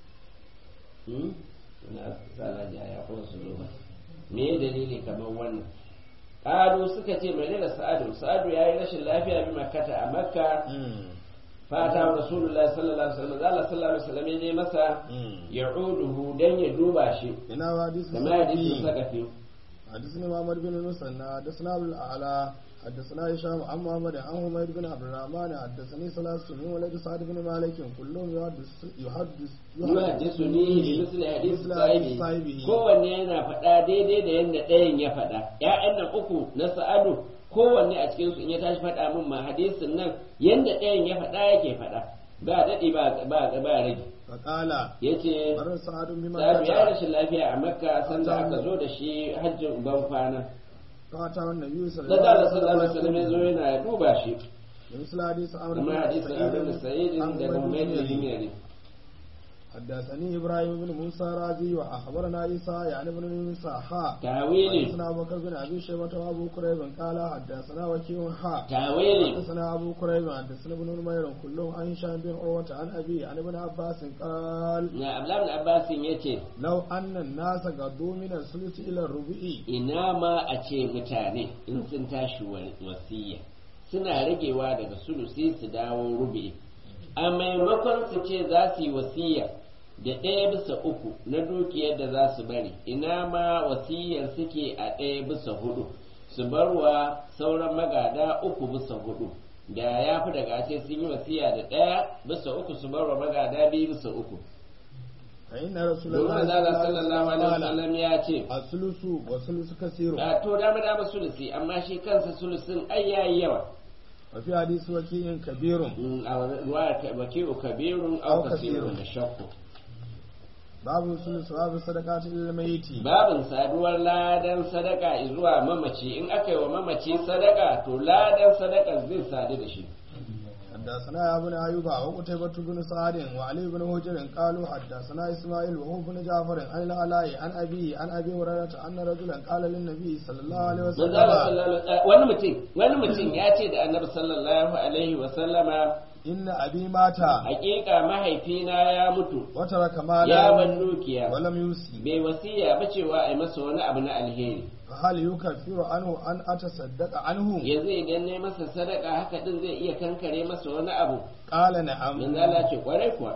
hmm? na sa ya ko su zo ba me dalili kamar wannan ƙalu suka ce mai da sa'adu sa'adu ya yi rashin lafiya bi makkata a makka fata wa rasulullah sallallahu alaihi wasallam Allah sallallahu alaihi wasallam ya je masa ya'uduhu dan ya duba shi ina wa hadisi kamar hadisin sakafi حدثني محمد بن المثنى حدثنا ابو الاعلى حدثنا هشام عن محمد عن حميد بن عبد الرحمن حدثني ثلاثة من ولد سعد بن مالك كلهم يحدث يحدث yuhaddisu ni bi misli hadisi مثل sahibi sahibihi. kowanne yana faɗa daidai da yadda ɗayan ya faɗa ƴaƴan nan uku na sa'adu kowanne a cikin su in ya tashi faɗa min ma hadisin nan yadda ɗayan ya faɗa yake faɗa ba daɗi ba ba ba rage فقال yace مر سعد Sa'adu ya بمكة rashin lafiya a Makka sanda aka zo da shi hajjin ban kwana. فأتاه النبي صلى Da da الله sallallahu alaihi wasallam ya zo وسلم yana duba shi. مثل حديث عمرو Kuma بن hadisin Abu da Sa'id عن da عمير بن Muhammad bin يزيد. Yari. حدثني ابراهيم بن موسى رازي واخبرنا عيسى يعني بن موسى حا Tawili حدثنا ابو بكر بن ابي شيبه وابو كريب قال حدثنا وكيع حا tawili حدثنا ابو كريب حدثنا ابن نمير كلهم عن هشام بن عروه عن ابي عن ابن عباس قال na Abdullah bin Abbas yace لو ان الناس قدوا من الثلث الى الربع ina ma a ce mutane in sun tashi wa- wasiya suna ragewa daga sulusi su dawo rubi a maimakon su ce za su yi wasiya da ɗaya bisa uku na dukiyar da za su bari ina ma wasiyar suke a ɗaya bisa hudu su bar wa sauran magada uku bisa hudu da ya fi daga ce sun yi wasiya da ɗaya bisa uku su bar wa magada biyu bisa uku فان رسول domin الله Allah صلى sallallahu alaihi الله عليه wasallam ya ce وسلم الثلث والثلث كثير a to dama dama sulusi amma shi kansa sulusin ai yayi yawa وفي حديث وكيع كبير Mm, a ruwa baki'u kabirun Aw aw kasirun kasirun. da shakku باب الثلث باب الصدقات للميت babin saduwar ladan sadaka zuwa mamaci in aka yi wa mamaci sadaka to ladan sadaka zai sadu da shi حدثنا يا ابن ايوب وقتيبة بن سعد وعلي بن هجر قالوا حدثنا اسماعيل وهو بن جعفر عن العلاء عن ابي عن ابي هريرة ان رجلا قال للنبي صلى الله عليه Manzo Allah وسلم sallallahu alaihi- wani mutum wani mutum ya ce da annabi sallallahu alaihi wa sallama ان ابي مات hakika mahaifina ya mutu وترك ya مالا ban dukiya ولم يوصي bai wasiya ba cewa a yi masa wani abu na alheri فهل يكفر عنه ان اتصدق عنه yanzu idan ne masa sadaka haka din zai iya kankare masa wani abu قال نعم manzo Allah ce kwarai kuwa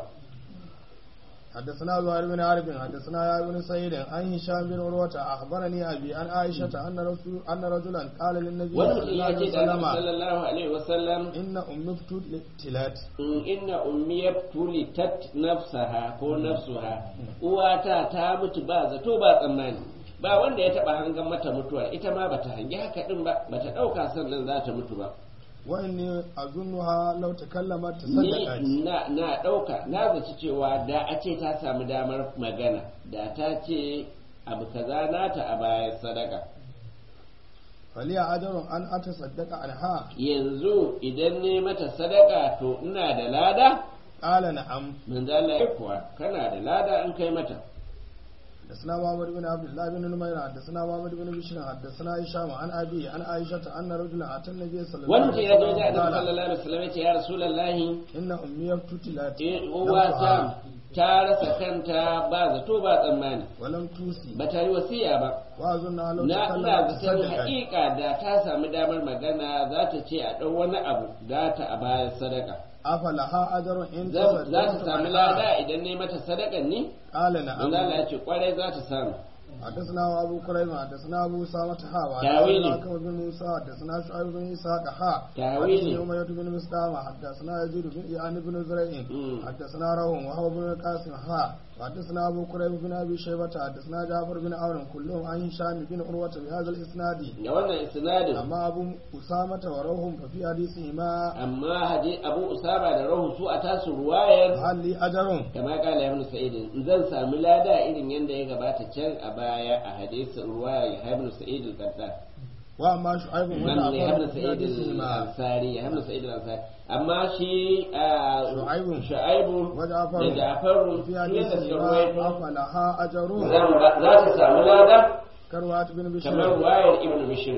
حدثنا زهير بن عرب حدثنا يا ابن سعيد عن هشام بن عروة اخبرني ابي عن عائشة ان رسول ان رجلا قال للنبي wani صلى mutum الله ya عليه ce da annabi وسلم sallallahu alaihi wasallam إن أمي ابتلت in inna ummiyat tulitat nafsaha ko nafsuha uwata ta mutu ba zato ba tsammani ba wanda ya taba hangan mata mutuwa ita ma bata hangi haka din ba bata dauka sannan za ta mutu ba wa inni azunnuha law takallamat ni tasaddaqat na na dauka na zaci cewa da a ce ta samu damar magana da ta ce abu kaza nata a bayan sadaka faliya ajrun an atasaddaqa anha yanzu idan ne mata sadaka to ina da lada qala na'am manzo Allah ya kuwa kana da lada in kai mata حدثنا محمد بن عبد الله بن نمير حدثنا محمد بن بشير حدثنا هشام عن ابي عن عائشه ان رجلا اتى النبي صلى الله wani mutum ya zo عليه wajen annabi وسلم قال sallallahu alaihi wasallam ya ce ya rasulullahi ان امي ابتلت eh uwata ta rasa kanta ba zato ba tsammani ولم توصي ba ta yi wasiya ba واظنها لو na ina تكلمت zaton تصدقت haƙiƙa da ta samu damar magana za ta ce a ɗau wani abu za ta a bayan sadaka افلها اجر ان za za ta تصدقت sami عنها؟ lada idan ne mata sadakan ne قال manzo نعم Allah ya ce kwarai za ta samu حدثنا ابو كريم حدثنا ابو اسامه ها تاويلي. حدثنا بن موسى حدثنا شعيب بن اسحاق ها تاويلي. حدثنا اميه بن مسلمه حدثنا يزيد بن يعني بن زريع مم. حدثنا روح وهو بن القاسم ها حدثنا ابو كريم بن ابي شيبه حدثنا جعفر بن عون كلهم عن هشام بن عروه بهذا الاسناد da wannan isnadin اما ابو اسامه وروح ففي حديثهما amma hadi abu usama da rahu su a tasu ruwayar هل لي اجر kama kala ibn sa'id zan sami lada irin yadda ya gabata can a baya a hadisin ruwaya ibn sa'id al-qattan واما شعيب بن man ne جعفر ibn ففي sa'id حديثهما al-ansari ibn sa'id al-ansari amma shi ah, Shu'aibu. shu'aibu وجعفر da jafaru في su yadda suka حديثهما ruwaito افلها اجر zan ba- za ta samu lada كروات بن kamar بشير ruwayar ibn bishir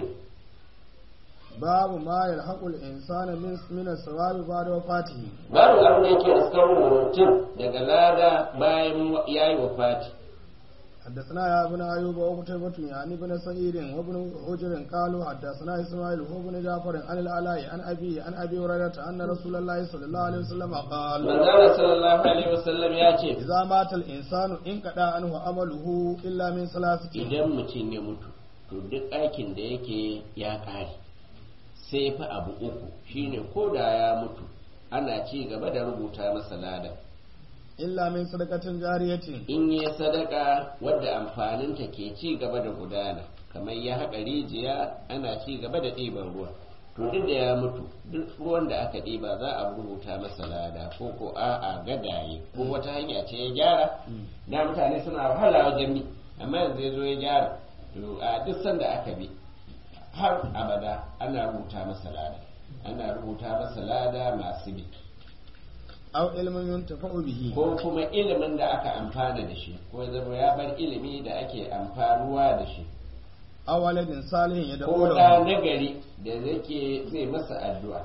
باب ما يلحق الإنسان من من الثواب بعد وفاته babu abin da yake iskar mutum daga lada bayan ya yi wafati حدثنا يا ابن أيوب وقتيبة يعني ابن سعيد وابن حجر قالوا حدثنا إسماعيل هو ابن جعفر عن العلاء عن أبي عن أبي هريرة أن رسول الله صلى الله عليه وسلم قال manzana sallallahu alaihi wasallam ya ce إذا مات الإنسان انقطع عنه عمله إلا من ثلاثة idan mutum ya mutu to duk aikin da yake ya ƙare sai fa abu uku shine ko da ya mutu ana ci gaba da rubuta masa lada إلا من صدقة جارية in yi sadaka wadda amfaninta ke ci gaba da gudana kamar ya haƙa rijiya ana ci gaba da ɗiban ruwa to duk da ya mutu duk ruwan da aka ɗiba za a rubuta masa lada ko ko a'a gadaye ko wata hanya ce ya gyara da mutane suna wahala wajen bi amma yanzu ya zo ya gyara to a duk sanda aka bi har abada ana rubuta masa lada ana rubuta masa lada masu bi أو علم ينتفع به ko kuma ilimin da aka amfana da shi ko ya zama ya bar ilimi da ake amfanuwa da shi أو ولد صالح يدعو ko da له nagari da zake zai masa addu'a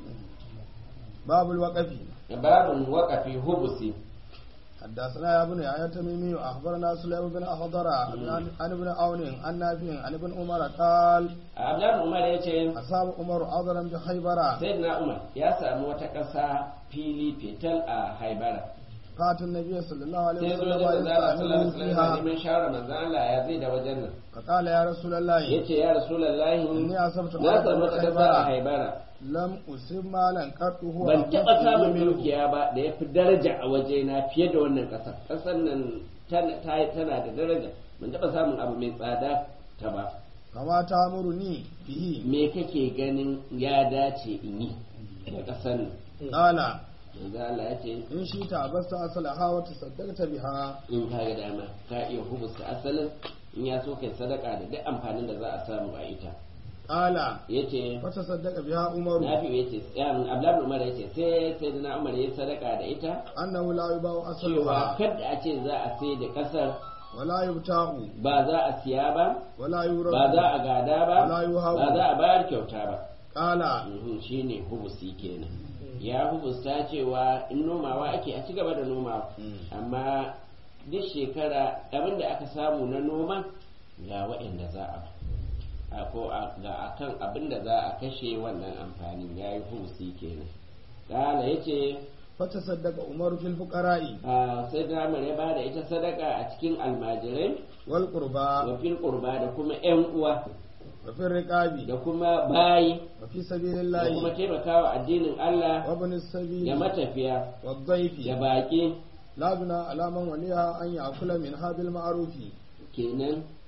باب الوقف babin waƙafi hubusi حدثنا يا ابن يحيى التميمي اخبرنا سليم بن اخضر عن عن ابن عون عن نافع عن ابن عمر قال abdan umar ya ce اصاب عمر عذرا بخيبر sayyidina umar ya samu wata ƙasa fili fetal a haibara فات النبي صلى الله عليه sai zo وسلم da manzala sallallahu يستعمله alaihi wasallam فيها neman shawara manzan Allah ya zai da wajen nan فقال يا رسول الله yace ya rasulullahi إني أصبت na samu عذرا wata ƙasa a بخيبر haibara لم أصب مالا قط هو ban taɓa أحب samun منه. dukiya ba da ya fi daraja a wajena fiye da wannan ƙasa ƙasar nan tana ta- tana da daraja ban taɓa samun abu mai tsada ta ba كما تأمرني به me kake ganin ya dace in yi da ƙasar nan قال yanzu Allah ya ce إن شئت عبست أصلها وتصدقت بها in ka ga dama ka iya hubusta asalin in ya so kai sadaka da duk amfanin da za a samu a ita قال yace فتصدق بها عمر Nafi yace Abdullahi Umar yace sai sai da Umar yayi sadaka da ita أنه لا يباع cewa أصلها kada a ce za a sai da ƙasar ولا يبتاع ba za a siya ba ولا يورث ba za a gada ba Wala yuhabu. ba za a bayar kyauta ba قال Mhm, shine hubusi kenan ya hubusta cewa in nomawa ake a ci gaba da nomawa amma duk shekara abin da aka samu na noma ga waɗanda za a ba a ko a- ga akan abin da za a kashe wannan amfanin ya yi hubusi kenan kala ya ce فتصدق عمر في الفقراء sai da ya ba da ita sadaka a cikin almajirai والقربى wa fil qurba da kuma yan uwa وفي الرقاب da kuma bayi وفي سبيل da kuma الله taimakawa addinin Allah وابن da السبيل matafiya والضيف da baƙi لا جنى على من وليها أن يأكل منها بالمعروف kenan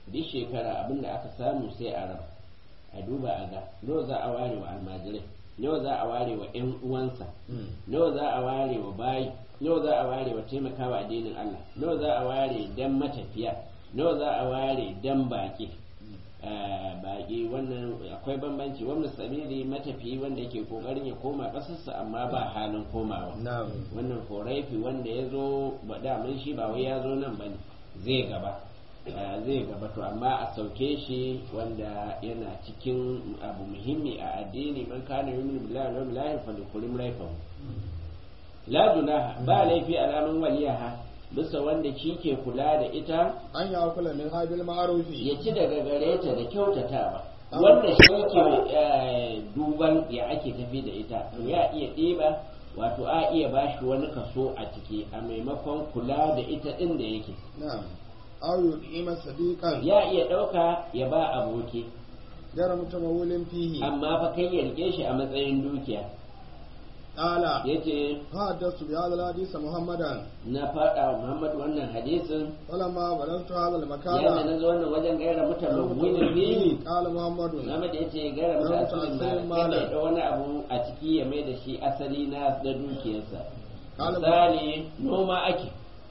duk shekara abin da aka samu sai a raba a duba a ga nawa za a ware wa almajirai nawa za a ware wa 'yan uwansa nawa za a ware wa bayi nawa za a ware wa taimakawa addinin Allah nawa za a ware dan matafiya nawa za a ware dan baki baki wannan akwai bambanci wannan sabili matafiyi wanda yake kokarin ya koma kasarsa amma ba halin komawa wannan koraifi wanda ya zo ba damun shi ba wai ya zo nan bane zai gaba zai gaba to amma a sauke shi wanda yana cikin abu muhimmi a addini man kana yumin billahi wal yawmil akhir falyukrim rayfahu la junaha ba laifi alamun waliyaha bisa wanda shi ke kula da ita an yi akula min habil ma'arufi ya ci daga gare ta da kyautatawa wanda shi ke duban ya ake tafi da ita to ya iya ɗiba wato a iya bashi wani kaso a ciki a maimakon kula da ita ɗin da yake na'am aw yu'ima sadiqan ya iya ɗauka ya ba aboki gara mutamawulin fihi amma fa kai ya rike shi a matsayin dukiya qala yace haddathu bi hadha al-hadith muhammadan na faɗa wa Muhammad wannan hadisin falamma balagtu hadha yana al-makana na zo wannan wajen gaira mutamawwilin fihi qala muhammadun Muhammad ya ce gara Gara mutum mutum ba malam. kada ya wani abu a ciki ya mai da shi asali na da dukiyarsa Kala- misali noma ake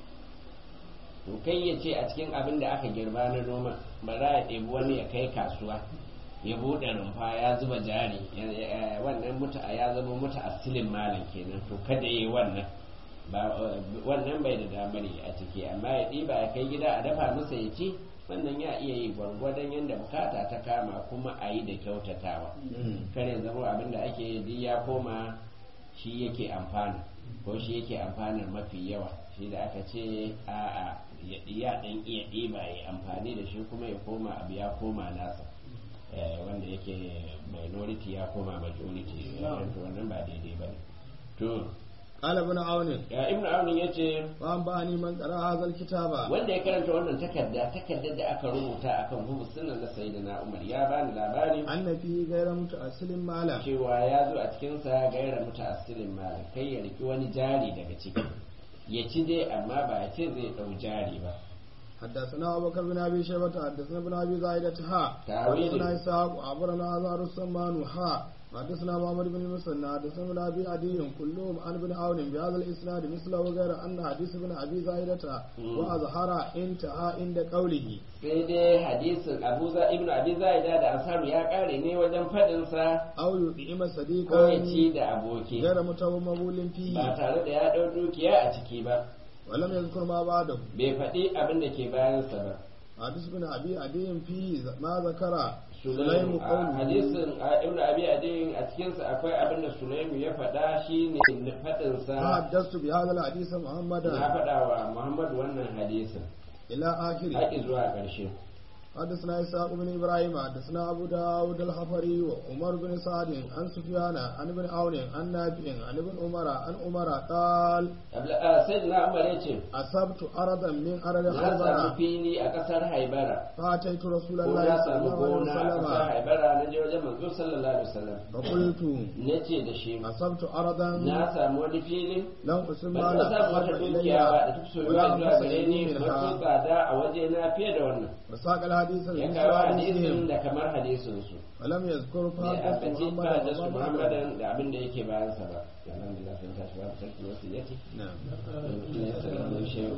to kai ya ce a cikin abin da aka girba na noma ba za a ɗebi wani ya kai kasuwa ya buɗe rumfa ya zuba jari ya- ya- wannan muta ya zama muta asilin malam kenan to kada yi wannan ba wannan bai da damar yi a ciki amma ya ɗiba ya kai gida a dafa masa ya ci wannan ya iya yi gwargwadon yadda bukata ta kama kuma a yi da kyautatawa kare zama abin da ake yi ya koma shi yake amfana ko shi yake amfanar mafi yawa shi da aka ce a'a ya ya dan iya ɗiba ya amfani da shi kuma ya koma abu ya koma nasa Eh, wanda yake minority ya koma majority eh, to wannan ba daidai ba ne to qala ibn aun ya ibnu aunin ya ce wa an bani man qara hadha al-kitaba wanda ya karanta wannan takarda takardar da aka rubuta akan hubu sunan na sayyidina umar ya bani labari anna fi ghayra mutaasilin malam cewa ya zo a cikinsa gaira mutaasilin malam kai ya riki wani jari daga ciki ya ci dai amma ba ya ce zai dau jari ba حدثنا أبو بكر بن أبي شيبة حدثنا ابن أبي زايدة ها تأويل. حدثنا إسحاق عبرنا أزهر السمان ها حدثنا محمد بن المثنى حدثنا ابن أبي عدي كلهم عن ابن عون بهذا الإسناد مثله غير أن حديث ابن أبي زايدة مم. وأظهر انتهى عند قوله sai dai hadisin abu za ibnu abi zaida da ansaru ya kare ne wajen fadin sa أو يطعم ko ya صديقا ci da aboki غير متمول ba فيه tare da ya dau dukiya a ciki ba ولم يذكر ما بعده bai faɗi abin da ke bayansa ba حديث ابن أبي عدي فيه ما ذكر سليم Sulaimu a قوله hadisin a ibnu abi adin a cikinsa akwai abin da Sulaimu ya faɗa shine faɗin sa فحدثت بهذا الحديث na محمدا faɗa wa Muhammad wannan hadisin إلى آخره haƙi zuwa ƙarshe حدثنا إسحاق بن إبراهيم حدثنا أبو داود الحفري وعمر بن سعد عن سفيان عن ابن عون عن نافع عن ابن عمر عن عمر قال sai na Umar ya ce أصبت أرضا من أرض na samu خيبر fili a ƙasar Haibara فأتيت رسول ko الله na صلى samu الله عليه gona a ƙasar وسلم Haibara na je wajen manzo sallallahu alaihi wasallam فقلت na ce da shi أصبت أرضا na samu wani fili لم أسم ban taɓa samu wata أحب dukiya ba da إلي ta so ولا zuwa gare أنفسني ni mafi منها tsada a waje na fiye da wannan وساق الحديث ya من kawo hadisin حديثهم da kamar hadisin su ولم يذكر ne a فحدث bace محمد ba da su وما بعده. muhammadan da abin da yake bayansa ba alhamdulillah sun tashi babu sarki wasu yake نعم ne sallama shehu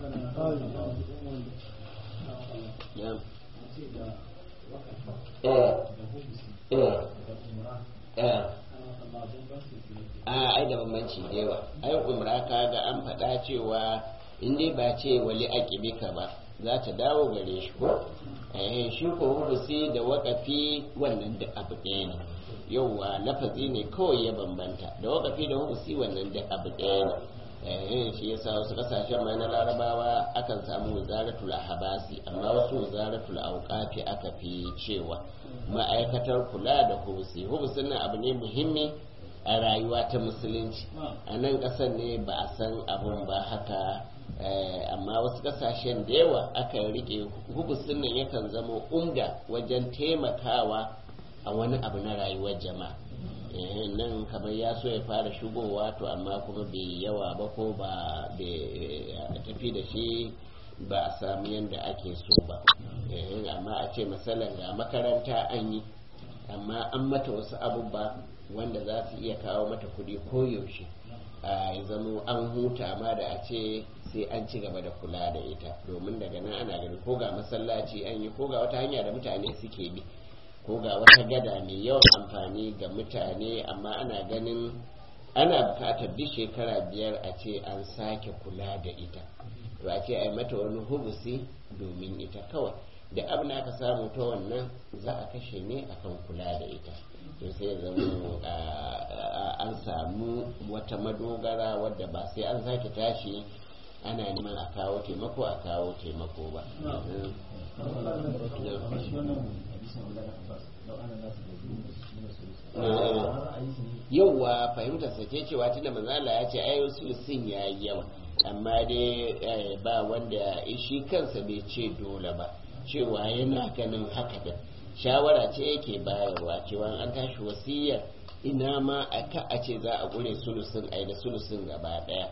ya eh eh eh a ai da bambanci da yawa ai umra ka ga an faɗa cewa in dai ba ce wali aqibika ba za ta dawo gare shi ko eh shi ko hubusi da waƙafi wannan da abu ɗaya ne yauwa lafazi ne kawai ya bambanta da waƙafi da hubusi wannan da abu ɗaya ne eh shi yasa wasu kasashen ma na larabawa akan samu wazaratul habasi amma wasu wazaratul auqafi aka fi cewa ma'aikatar kula da hubusi hubusin nan abu ne muhimmi a rayuwa ta musulunci a nan ƙasar ne ba a san abun ba haka eh, amma wasu ƙasashen da yawa aka rike hubusin nan yakan zama umda wajen taimakawa a wani abu na rayuwar jama'a eh, nan kamar ya so ya fara shigowa to amma kuma bai yawa ba ko ba bai tafi da shi ba a samu yadda ake so ba amma a ce misalin ga makaranta an yi amma an mata wasu abubuwa wanda za su iya kawo mata kuɗi koyaushe a zamo an huta ma da a ce sai an ci gaba da kula da ita domin daga nan ana gani ko ga masallaci an yi ko ga wata hanya da mutane suke bi ko ga wata gada mai yawan amfani ga mutane amma ana ganin ana bukatar duk shekara biyar a ce an sake kula da ita to a ce a yi mata wani hubusi domin ita kawai da abin aka samu ta wannan za a kashe ne akan kula da ita to sai zama an samu wata madogara wadda ba sai an sake tashi ana neman a kawo taimako a kawo taimako ba yauwa fahimtar sa ce cewa tunda manzala ya ce ayo sulusin ya yi yawa amma dai ba wanda shi kansa bai ce dole ba cewa yana ganin haka da shawara ce yake bayarwa cewa an tashi wasiyar ina ma a ka a ce za a gure sulusin ai da sulusin gaba daya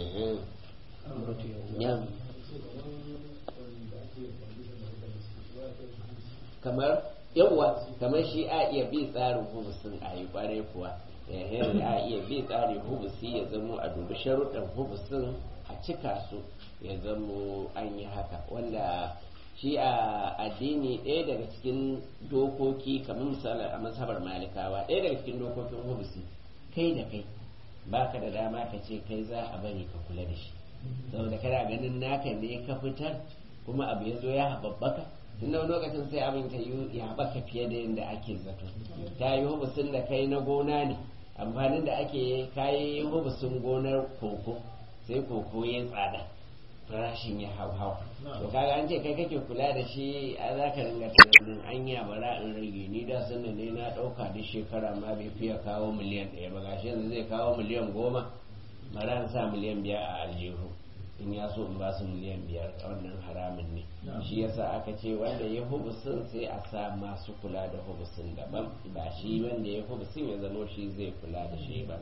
kamar yawwa kamar shi a iya bi tsarin hubusin a yi kwarai kuwa a iya bi tsarin hubusi ya zamo a dubi sharuɗan hubusin a cika su ya zamo an yi haka wanda shi a addini ɗaya daga cikin dokoki kamar misali a mazhabar malikawa ɗaya daga cikin dokokin hubusi kai da kai baka da dama ka ce kai za a bari ka kula da shi saboda kana ganin naka ne ka fitar kuma abu ya zo ya haɓaɓɓaka tun da lokacin sai abin ta yi ya haɓaka fiye da yadda ake zato ta yi hubusin da kai na gona ne amfanin da ake kayi hubusin gonar koko sai koko ya tsada farashin ya hau hau to kaga an ce kai kake kula da shi a za ka ringa tunanin anya bara in rage ni da sanin ne na ɗauka duk shekara ma bai fiye kawo miliyan ɗaya ba gashi yanzu zai kawo miliyan goma bara in sa miliyan biyar a aljihu in ya so in ba su miliyan biyar wannan haramun ne shi yasa aka ce wanda ya hubusin sai a sa masu kula da hubusin daban ba shi wanda ya hubusin ya zamo shi zai kula da shi ba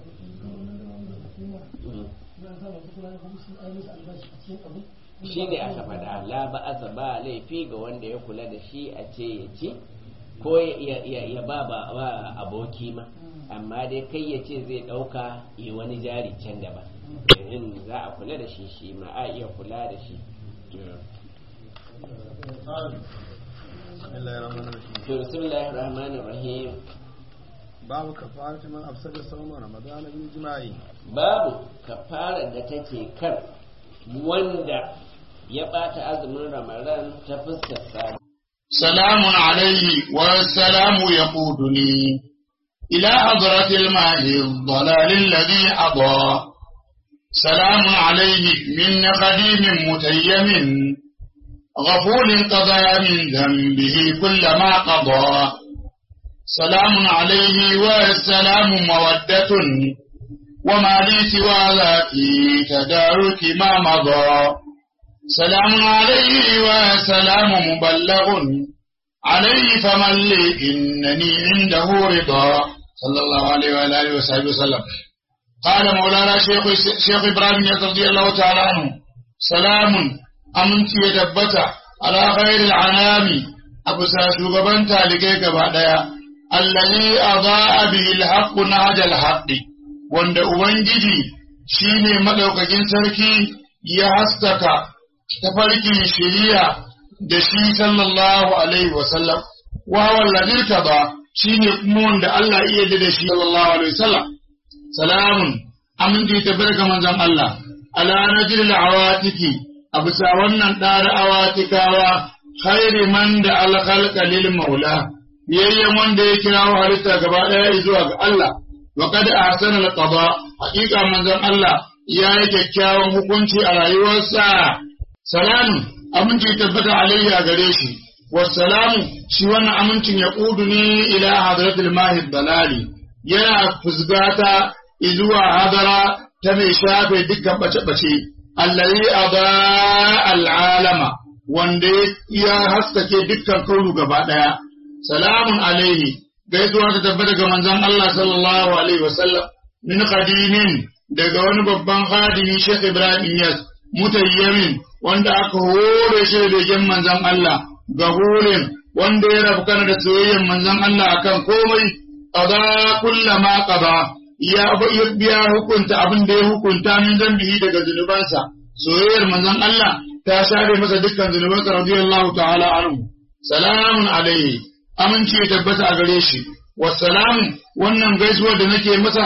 shi ne aka faɗa la ba'asa ba laifi ga wanda ya kula da shi a ce ya ci ko ya ba ba aboki ma amma dai kai ya ce zai ɗauka yi wani jari can gaba in za a kula da shi shi ma a iya kula da shi to bismillahir rahmanir rahim babu kafarati man afsada sawma ramadana bil jima'i babu kafara da take kan wanda ya bata azumin ramadan ta fuskar sa سلام عليه والسلام يقودني إلى حضرة الماء الضلال الذي أضى سلام عليه من قديم متيم غفول قضى من ذنبه كل ما قضى سلام عليه والسلام مودة وما لي سوى ذاك تدارك ما مضى سلام عليه وسلام مبلغ عليه فمن لي إنني عنده رضا صلى الله عليه وعلى آله وصحبه وسلم قال مولانا شيخ شيخ إبراهيم رضي الله تعالى عنه سلام أمنت يدبت على خير العنام أبو ساشوغبان تالكيك بعدها الذي أضاء به الحق نهج الحق wanda Ubangiji shi ne maɗaukakin sarki ya haskaka tafarkin shiriya da shi sallallahu alaihi wasallam wa walladir ka ba shi ne kuma wanda Allah iya da shi sallallahu alaihi wasallam salamun aminci ta barka manzon Allah ala najil awatiki a bisa wannan ɗara awatikawa khairi man da alkhalqa lil maula biyayyen wanda ya kirawo halitta gaba ɗaya zuwa ga Allah wa kad ahsana al-qada haqiqa manzon Allah ya yi kyakkyawan hukunci a rayuwarsa salamu aminci tabbata alayhi a gare shi wassalamu shi wannan amincin ya kudu ne ila hadratul mahi dalali yana fusgata zuwa hadara ta mai shafe dukkan bace-bace allazi aba al'alama wanda ya haskake dukkan kaunu gaba daya salamun alaihi gaisuwa ta tabbata ga manzon Allah sallallahu alaihi wasallam min qadimin daga wani babban khadimi Sheikh Ibrahim Yas mutayyamin wanda aka hore shi da begen manzon Allah gahurin wanda ya rabu kana da soyayyen manzon Allah akan komai qada kullama qada ya biya hukunta abin da ya hukunta min zambihi daga zunubansa soyayyar manzon Allah ta share masa dukkan zunubansa radiyallahu ta'ala anhu salamun alaihi aminci ya tabbata a gare shi wassalamu wannan gaisuwar da nake masa